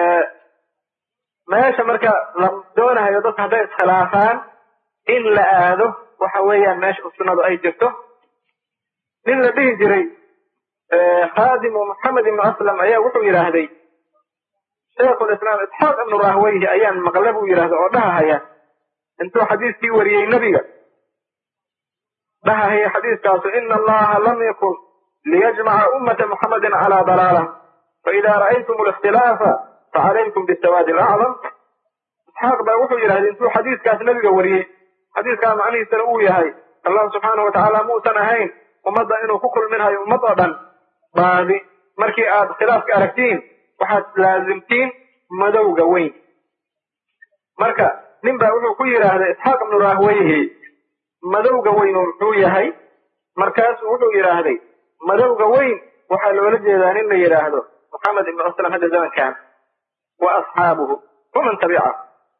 Speaker 1: meesha marka la doonahayo dadka hadday iskhilaafaan in la aado waxa weeyaan meesha sunnadu ay jirto nin la dhihi jiray khaadimu maxamed ibnu aslam ayaa wuxuu yidhaahday shaykhu lislaam isxaaq ibnu rahweyhi ayaan maqle buu yidhahda oo dhahahaya intuu xadiiskii wariyey nebiga dhahahaya xadiiskaasu ina allaha lam yakun liyajmaca ummata muxamedin calaa dalaala faida ra'aytum likhtilaafa facalaykum bisawaadi alacdam isxaaq baa wuxuu yidhahday intuu xadiiskaas nebiga wariyey xadiiskaa macnihiisana uu yahay allah subxaanau watacaala muusan ahayn ummadda inuu ku kulminhayo ummad oo dhan baadi markii aad khilaafka aragtiin waxaad laasimtiin madowga weyn marka nin baa wuxuu ku yidhaahday isxaaq ibnu rahweyhi madowga weyn muxuu yahay markaasuu wuxuu yidhaahday madowga weyn waxaa loola jeedaa nin la yidhaahdo moxamed ibnu aslam hadda zamankan wa asxaabuhu waman tabicahu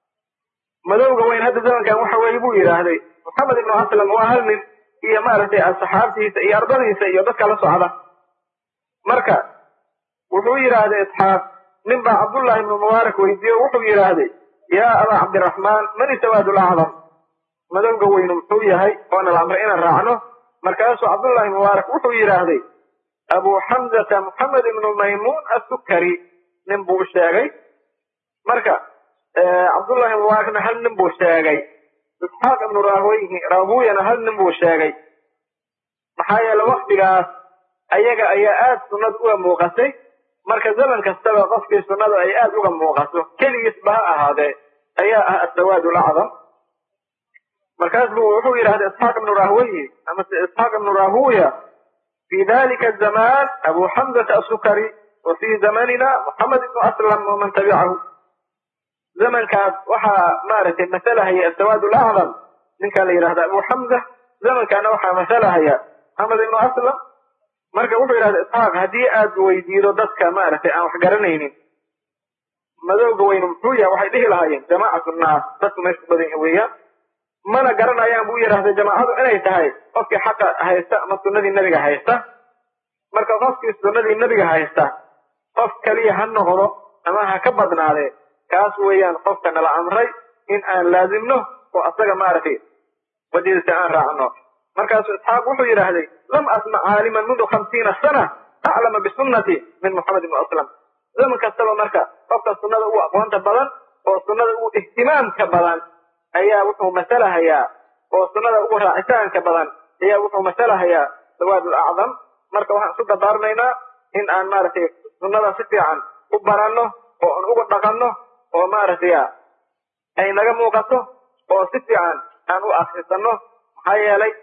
Speaker 1: madowga weyn hadda zamankan waxa weeye buu yidhaahday moxamed ibnu aslam waa hal nin iyo maaragtay asxaabtiisa iyo ardadiisa iyo dadka la socda marka wuxuu yidhaahday isxaaq nin baa cabdullahi ibnu mubaarak weydiiye wuxuu yidhaahday yaa abaa cabdiraxmaan mani sawaadul acdam madowga weynu muxuu yahay oona la amray inaan raacno markaasuu cabdullahi mubaarak wuxuu yidhaahday abu xamzata moxamed ibnu maymuun assukari nin buu u sheegay marka cabdullahi mubaarakna hal nin buu sheegay isxaaq ibnu rahuyana hal nin buu sheegay maxaa yeele waktigaas ayaga ayaa aad sunnada uga muuqatay marka zaman kastaba qofkii sunnadu ay aad uga muuqato keligiisba ha ahaadee ayaa ah asawaad lacdam markaas bu wuxuu yidhahda isxaaq ibnu rahweye amase isxaaq ibnu rahuya fi dalika zaman abu xamzata asukari wa fi zamanina moxamed ibnu aslam waman tabicahu zamankaas waxaa maaragtay masalahaya asawaad lacdam ninkaa la yidhahda abu xamza zamankaana waxaa masalahaya moxamed ibnu aslam marka wuxuu yidhahda isxaaq haddii aad weydiido dadka maaragtay aan wax garanaynin madowga weynu muxuu yahay waxay dhihi lahaayeen jamaacatu naas dadku meesha ku badan yahi weeyaan mana garanayaan buu yidhahday jamaacadu inay tahay qofkii xaqa haysta ama sunnadii nebiga haysta marka qofkii sunnadii nebiga haysta qof keliya ha noqdo ama ha ka badnaadee kaas weeyaan qofka nala amray in aan laazimno oo asaga maaragtay wadidiisa aan raacno markaasuu isxaaq wuxuu yidhaahday lam asmac caaliman mundu khamsiina sana aclama bisunnati min moxamed ibni aslam zaman kastaba marka qofka sunnada ugu aqoonta badan oo sunnada ugu ihtimaamka badan ayaa wuxuu masalahayaa oo sunnada ugu raacitaanka badan ayaa wuxuu masalahayaa sawaad lacdam marka waxaan isu dardaarmaynaa in aan maaragtay sunnada si fiican u baranno oo aan uga dhaqanno oo maaragtay ay naga muuqato oo si fiican aan u akrisanno maxaa yeelay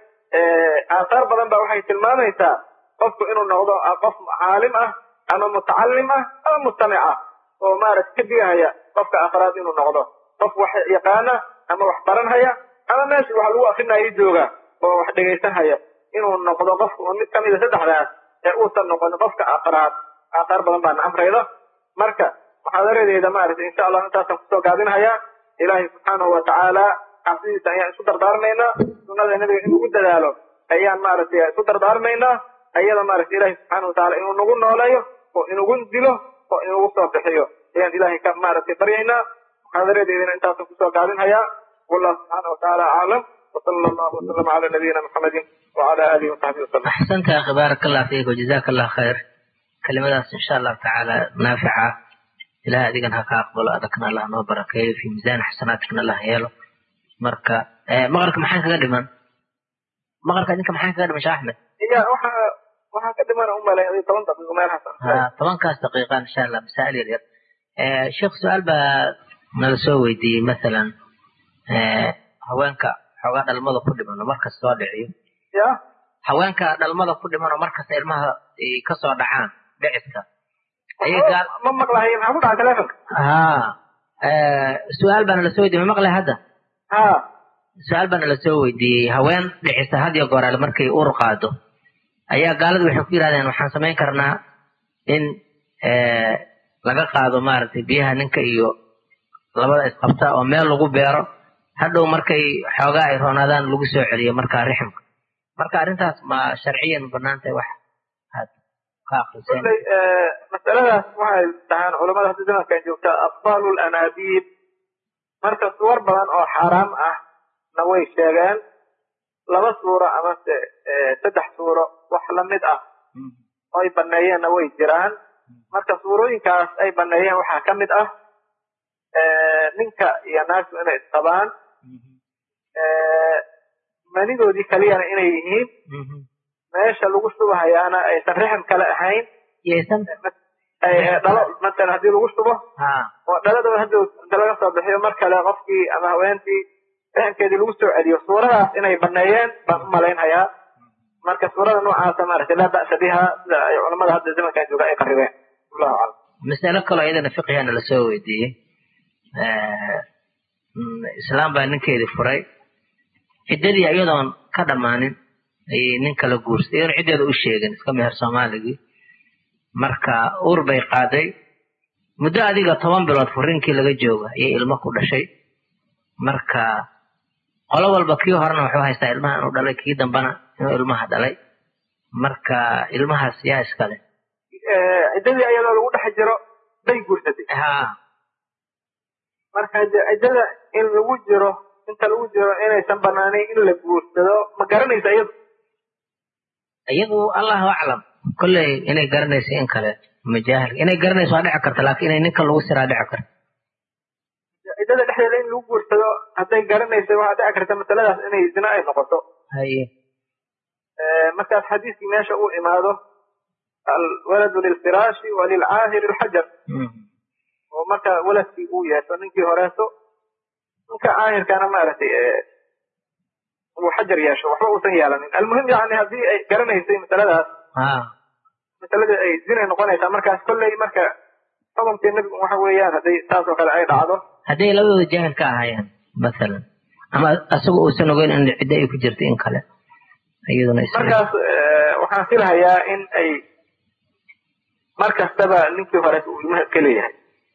Speaker 1: aahaar badan ba waxay tilmaamaysaa qofku inuu noqdo qof caalim ah ama mutacalim ah ama mustamic ah oo maaragta ka digahaya qofka afraad inuu noqdo qof wax yaqaana ama wax baranhaya ama meesha wax lagu akrinayo jooga oo wax dhegaysanhaya inuu noqdo qofka mid kamida saddexdaas ee uusan noqon qofka afraad aahaar badan baana amrayda marka muxaadaradeeda maaragtay insha allah intaasaan kusoo gaabinhayaa ilaahay subxaanahu watacaala cabsidiisa ayaan isu dardaarmaynaa sunnada nabiga in ugu dadaalo ayaan maaragtay isu dardaarmaynaa ayada maaragtay ilahi subxaana wataala inuu nagu nooleeyo oo inugu dilo oo inugu soo bixiyo ayaan ilahay ka maaragtay baryaynaa muxaadaradeedina intaasan kusoo gaabinhayaa wallahu subxaana watacaala aclam وصلى الله وسلم على نبينا محمد وعلى اله وصحبه وسلم.
Speaker 2: احسنت يا اخي بارك الله فيك وجزاك الله خير. كلمات ان شاء الله تعالى نافعه. ilaah adigana ha ka aqbalo adagna allah noo barakeeyo fi miisaan xasanaatikna allah yeelo marka maqalka maxaan kaga dhiman maqalka idinka maxaan kaga dhiman shee axmed
Speaker 1: iya waxa waxaa ka dhiman umalay adi toban daqiiqo meelahaas
Speaker 2: ha tobankaas daqiiqa insha allah masaa'il yar yar sheekh su-aal baa nala soo weydiiyey masalan haweenka xoogaa dhalmada ku dhiman oo markas soo dhiciyo
Speaker 1: ya
Speaker 2: haweenka dhalmada ku dhiman oo markas ilmaha kasoo dhacaan dhiciska
Speaker 1: ma maqlahay maxaa ku dhaca telefonka
Speaker 2: ha su-aal baana lasoo weydiiyey ma maqlay hadda
Speaker 1: ha
Speaker 2: su-aal baana lasoo weydiiyey haween dhicisa had iyo gooraale markay ur qaado ayaa gaaladu waxay ku yidhahdeen waxaan samayn karnaa in laga qaado maaragtay biyaha ninka iyo labada isqabta oo meel lagu beero hadhow markay xoogaa ay roonaadaan lagu soo celiyo markaa riximka marka arrintaas ma sharciyan banaan tahay wax aad ka akriseen
Speaker 1: kulley masaladaas waxay dhahaan culamada hadda zamankan joogta abtaalu lanaabiib marka suwar badan oo xaaraam ah na way sheegeen laba suuro amase saddex suuro wax lamid ah oo ay baneeyeenna way jiraan marka suurooyinkaas ay baneeyeen waxaa ka mid ah ninka iyo naagtu inay isqabaan manidoodii kaliyana inay yihiin meesha lagu shubahayaana aysan rixim kale ahayn
Speaker 2: yeysan
Speaker 1: dhalo masalan haddii lagu shubo
Speaker 2: ha
Speaker 1: oo dhaladooda hadda inta laga soo bixiyo mar kale qofkii ama haweentii riximkeedii lagu soo celiyo suuradaas inay baneeyeen baan u malaynhayaa marka suurada noocaasa maaragtay laa ba'sa biha sida ay culamada hadda zamankan jooga ay qaribeen wallahu aclam
Speaker 2: masalo kaloo iyadana fiqigana lasoo weydiiyey islaam baa ninkeedii furay ciddadii iyadoon ka dhammaanin ayay nin kala guursatay iyadoon ciddeeda u sheegin iska meher soomaaligii marka uur bay qaaday muddo adiga toban bilood furinkii laga jooga ayay ilmo ku dhashay marka qolo walba kii horena wuxuu haystaa ilmaha inuu dhalay kii dambana inuu ilmaha dhalay marka ilmahaas yaa iskale
Speaker 1: ciddadii ayadoo lagu dhex jiro bay guursatay
Speaker 2: ha
Speaker 1: marka ciddada in lagu jiro inta lagu jiro inaysan banaanayn in la guursado ma garanaysa iyadu
Speaker 2: iyadu allahu aclam kolley inay garanayso in kale majaahil inay garanayso waa dhici karta laakiin inay ninka lagu siraa dhici karta
Speaker 1: ciddada dhexdeeda in lagu guursado hadday garanaysa waxaa dhici karta masaladaas inay zina ay noqoto
Speaker 2: haye
Speaker 1: markaas xadiiskii meesha uu imaado alwaladu lilfiraashi walilcaahiri lxajar oo marka waladkii uu yeesho ninkii horeeso ninka caahirkana maaragtay uu xajar yeesho waxba uusan yeelanin almuhim yani haddii ay garanaysay masaladaas
Speaker 2: ha
Speaker 1: masaladii ay zinay noqonaysaa markaas kolley marka xukunkii nebigu waxa weeyaan hadday taas oo kale ay dhacdo
Speaker 2: hadday labadooda jaahil ka ahaayeen masalan ama isaga uusan ogeyn in ciddo ay ku jirta in kale iyaduna is
Speaker 1: markaas waxaan filahayaa in ay mar kastaba ninkii hore uu ilmaha iska leeyahay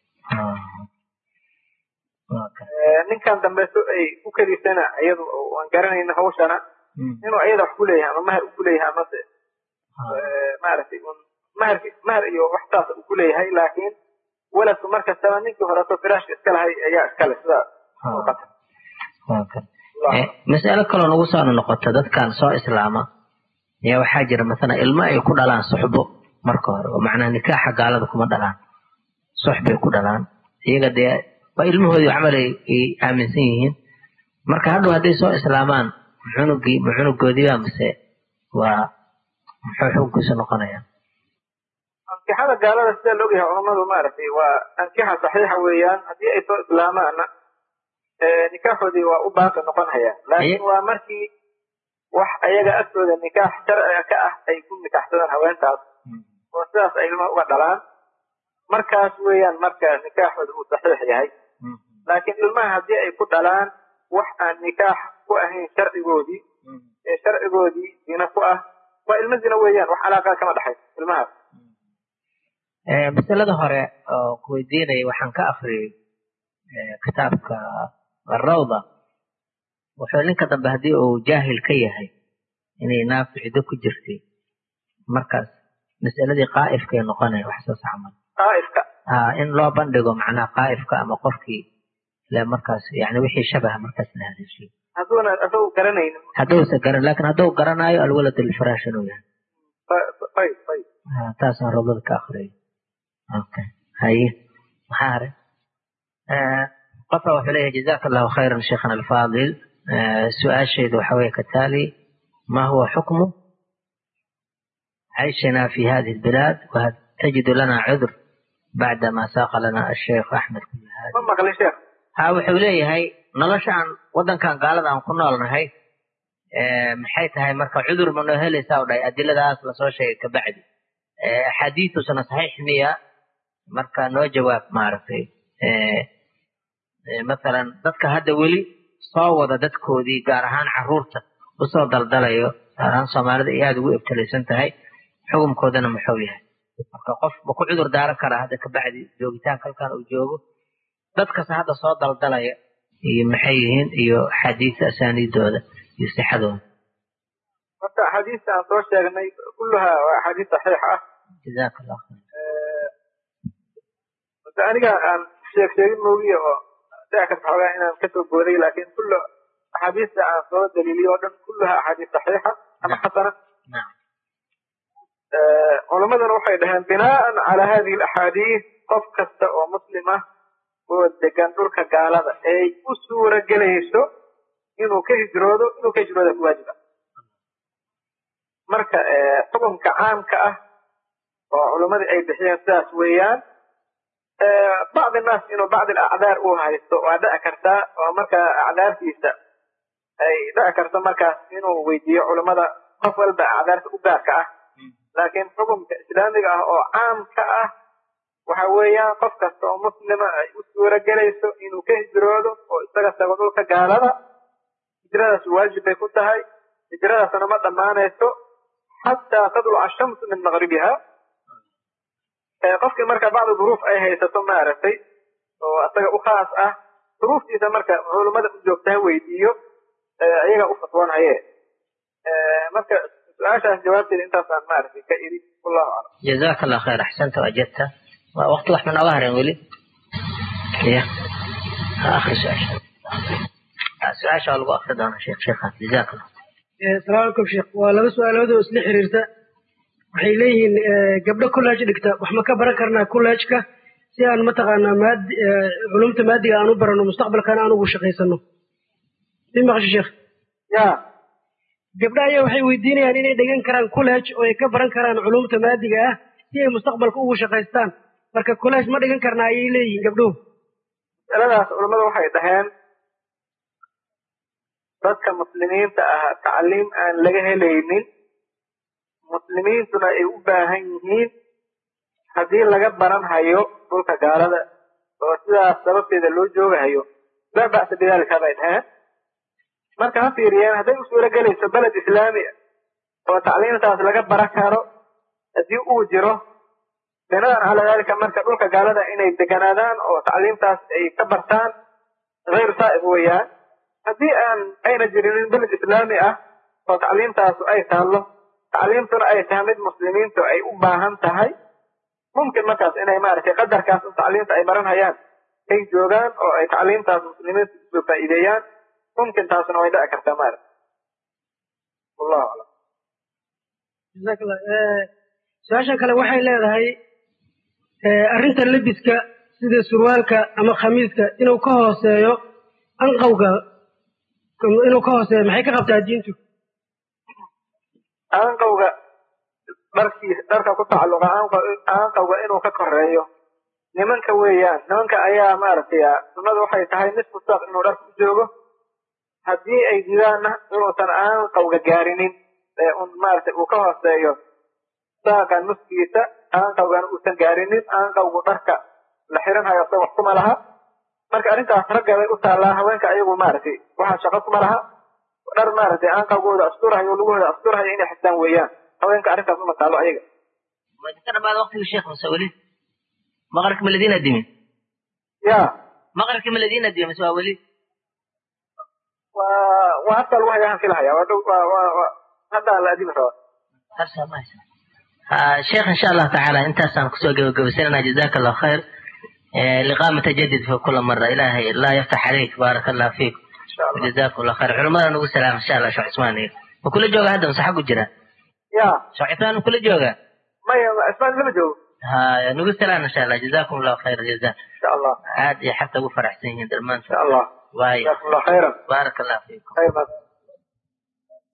Speaker 1: ninkan dambeeto ay ku keliisana iyadu waan garanayna hawshana inuu iyada wax ku leeyahay ama mahar ku leeyahay amase maaragtay un mahar mahar iyo wax saas uu ku leeyahay laakiin waladku mar kastaba ninkii horeto firaashka iska lahay ayaa iskale sida
Speaker 2: mas'alo kaloo nagu soo noqota dadkan soo islaama ayaa waxaa jira masalan ilmo ay ku dhalaan suxbo marka hore oo macnaha nikaaxa gaalada kuma dhalaan sux bay ku dhalaan iyaga dee waa ilmahoodii camal ay aaminsan yihiin marka hadhow hadday soo islaamaan cunugii ma cunugoodiiba mise waa muxuu xukunkiisu noqonaya
Speaker 1: ankixada gaalada sida la ogyahay culammadu maaragtay waa ankixa saxiixa weeyaan haddii ay soo islaamaanna nikaaxoodii waa u baaqi noqonaya laakiin waa markii wax ayaga agtooda nikaax sharciga ka ah ay ku nikaaxsadaan haweentaas oo sidaas ay ilmaha uga dhalaan markaas weeyaan marka nikaaxooda uu saxiix yahay laakiin ilmaha haddii ay ku dhalaan wax aan nikaax ku ahayn sharcigoodii ee sharcigoodii zina ku ah waa ilmo zina weeyaan wax calaaqa kama dhexayso ilmahaas
Speaker 2: masalada hore oo kuweydiinaya waxaan ka akriyey kitaabka arawda wuxuu ninka dambe haddii uu jaahil ka yahay inay naaftu ciddo ku jirtay markaas masaladii qaa'ifkay noqonaya wax soo saxman
Speaker 1: qaa'ifka
Speaker 2: ha in loo bandhigo macnaha qaa'ifka ama qofkii le markaas yani wixii shabaha markaas la haleeshiyo
Speaker 1: hadduuna asagu garanaynin
Speaker 2: hadduusa garan laakin hadduu garanaayo alwalad lilfiraash inuu yahay
Speaker 1: ayb ayb
Speaker 2: taasaan rawdada ka akriyay okay haye maxaa hare qofka wuxuu leeyahay jazaka allahu khayran sheikhana alfaadil su-aashaydu waxa weeye kataali ma huwa xukmu عيشنا في هذه البلاد وهل تجد لنا عذر بعدما ساق لنا الشيخ أحمد كل هذا
Speaker 1: ma maqlay sheekh
Speaker 2: ها wuxuu leeyahay noloshaan waddankan gaalada aan ku noolnahay maxay tahay marka cudur ma noo helaysaa u dhahay adiladaas lasoo sheegay kabacdi axaadiitusna saxiix miya marka noo jawaab maaragtay masalan dadka hadda weli soo wada dadkoodii gaar ahaan caruurta usoo daldalayo gaar ahaan soomaalida ay aada ugu ibtilaysan tahay xukunkoodana muxuu yahay marka qof ma ku cudur daaran karaa hadda kabacdi joogitaanka halkan uu joogo dadkase hadda soo daldalaya iyo maxay yihiin iyo axaadiista asaaniidooda iyo sixadooda
Speaker 1: horta axaadiista aan soo sheegnay kulluhaa waa axaadiis saxiix ah
Speaker 2: jazaka allah khayr
Speaker 1: hada aniga aan sheeg sheegin moogiya oo dhici karta xoogaa inaan kasoo booday laakiin kullu axaadiista aan soo daliiliyo o dhan kulluhaa axaadiis saxiixa ama xasana
Speaker 2: nacam
Speaker 1: culamaduna waxay dhaheen binaaan calaa hadihi alaxaadiis qof kasta oo muslim ah oo degan dhulka gaalada ay u suura gelayso inuu ka hijroodo inuu ka hijrooda ku waajib ah marka xukunka caamka ah oo culamadii ay bixiyeen sidaas weeyaan bacdi naas inuu bacdi acdaar uu haysto waa dhici kartaa oo marka acdaartiisa ay dhici karto markaas inuu weydiiyo culamada qof walba acdaarta u gaarka ah laakiin xukunka islaamiga ah oo caamka ah waxa weeyaan qof kasta oo muslima ay u suura gelayso inuu ka hijroodo oo isaga tago dhulka gaalada hijrada hijradaas waajib bay ku tahay hijradaasna ma dhammaanayso xataa tadluca ashamsu min maqribiha qofkii marka bacdi duruuf ay haysato maaragtay oo asaga u khaas ah duruuftiisa marka culummada u joogta ha weydiiyo iyaga u fatwoonhaye marka su-aashaas jawaabteeda intaasaan maaragtay ka iri wallahu aclam
Speaker 2: جزاك الله خير أحسنت وأجبت وقت واحد من أظهر ولي يا آخر سؤال سؤال شو ألقى آخر دانا شيخ شيخ جزاك الله
Speaker 3: asalaamu calaykum sheekh waa laba su-aalood oo isla xiriirta waxay leeyihiin gabdho college dhigta wax ma ka baran karnaa college-ka si aan mataqaanaa maad culumta maadiga aan u barano mustaqbalkana aan ugu shaqaysano mi maqasho sheekh
Speaker 1: ya
Speaker 3: gabdho ayaa waxay weydiinayaan inay dhigan karaan college oo ay ka baran karaan culumta maadiga ah si ay mustaqbalka ugu shaqaystaan marka college ma dhigan karnaa ayay leeyihiin gabdhuhu
Speaker 1: masaladaas culammada waxay dhaheen dadka muslimiinta ah tacliim aan laga helaynin muslimiintuna ay u baahan yihiin haddii laga baran hayo dhulka gaalada oo sidaas sababteeda loo joogahayo laa ba'sa bidaalika bay dhaheen marka ha fiiriyeen hadday u suuro gelayso beled islaami oo tacliimtaas laga baran karo haddii uu jiro binadan calaa daalika marka dhulka gaalada inay deganaadaan oo tacliimtaas ay ka bartaan hayru saa'ib weeyaan haddii aan ayna jirinin beled islaami ah oo tacliimtaasu ay taallo tacliimtuna ay tahay mid muslimiintu ay u baahan tahay mumkin markaas inay maaragtay qadarkaas tacliimta ay baranhayaan ay joogaan oo ay tacliimtaas muslimiintu usoo faa'iideeyaan mumkin taasuna way dhici kartaa maaragta wallahu aclam
Speaker 3: jazaak allah su-aasha kale waxay leedahay arrinta lebiska sida surwaalka ama khamiiska inuu ka hooseeyo anqawga inuu ka hooseeyo maxay ka qabtaa diintu
Speaker 1: aanqawga dharkiis dharka ku tacalluqa aanqawga inuu ka koreeyo nimanka weeyaan nimanka ayaa maaragtay sunnadu waxay tahay nisfu saaq inuu dharka u joogo haddii ay didaanna inuusan aanqawga gaarinin ee un maaragtay uu ka hooseeyo saaqa nuskiisa aanqawgana uusan gaarinin aanqawgu dharka la xiranhayo asag wax kuma laha marka arrintaas ragga bay u taallaa haweenka ayagu maaragtay waxaa shaqo kuma laha dhar maaragtay aanqawgooda asturahayo lugahooda asturahayo inay xistaan weeyaan haweenka arrintaas uma taallo ayaga
Speaker 2: كان بعد وقت الشيخ مسؤولين مغرك من الذين الدمين
Speaker 1: ya
Speaker 2: مغرك من الذين الدمين مسؤولين
Speaker 1: waa waa hadda lagu hayaan filahaya waa dhow waa waa waa hadda la adimi rabaa
Speaker 2: هسه ما يصير. آه شيخ ان شاء الله تعالى انت سان كسو جوجوسنا جزاك الله خير آه لقاء متجدد في كل مرة إلهي الله يفتح عليك بارك الله فيك
Speaker 1: insha allah
Speaker 2: وجزاكم الله خير علماء نقول سلام ان شاء الله شو عثمان وكل جوجا هذا صح جرا
Speaker 1: ya
Speaker 2: شو عثمان كل جوجا
Speaker 1: maya ismaan lama joogo
Speaker 2: ها نقول سلام ان شاء الله جزاكم الله خير جزاء
Speaker 1: insha allah
Speaker 2: عاد حتى ابو فرح سنين درمان
Speaker 1: insha allah
Speaker 2: واي
Speaker 1: jazakum allah khayran
Speaker 2: بارك الله فيكم
Speaker 1: khayr baad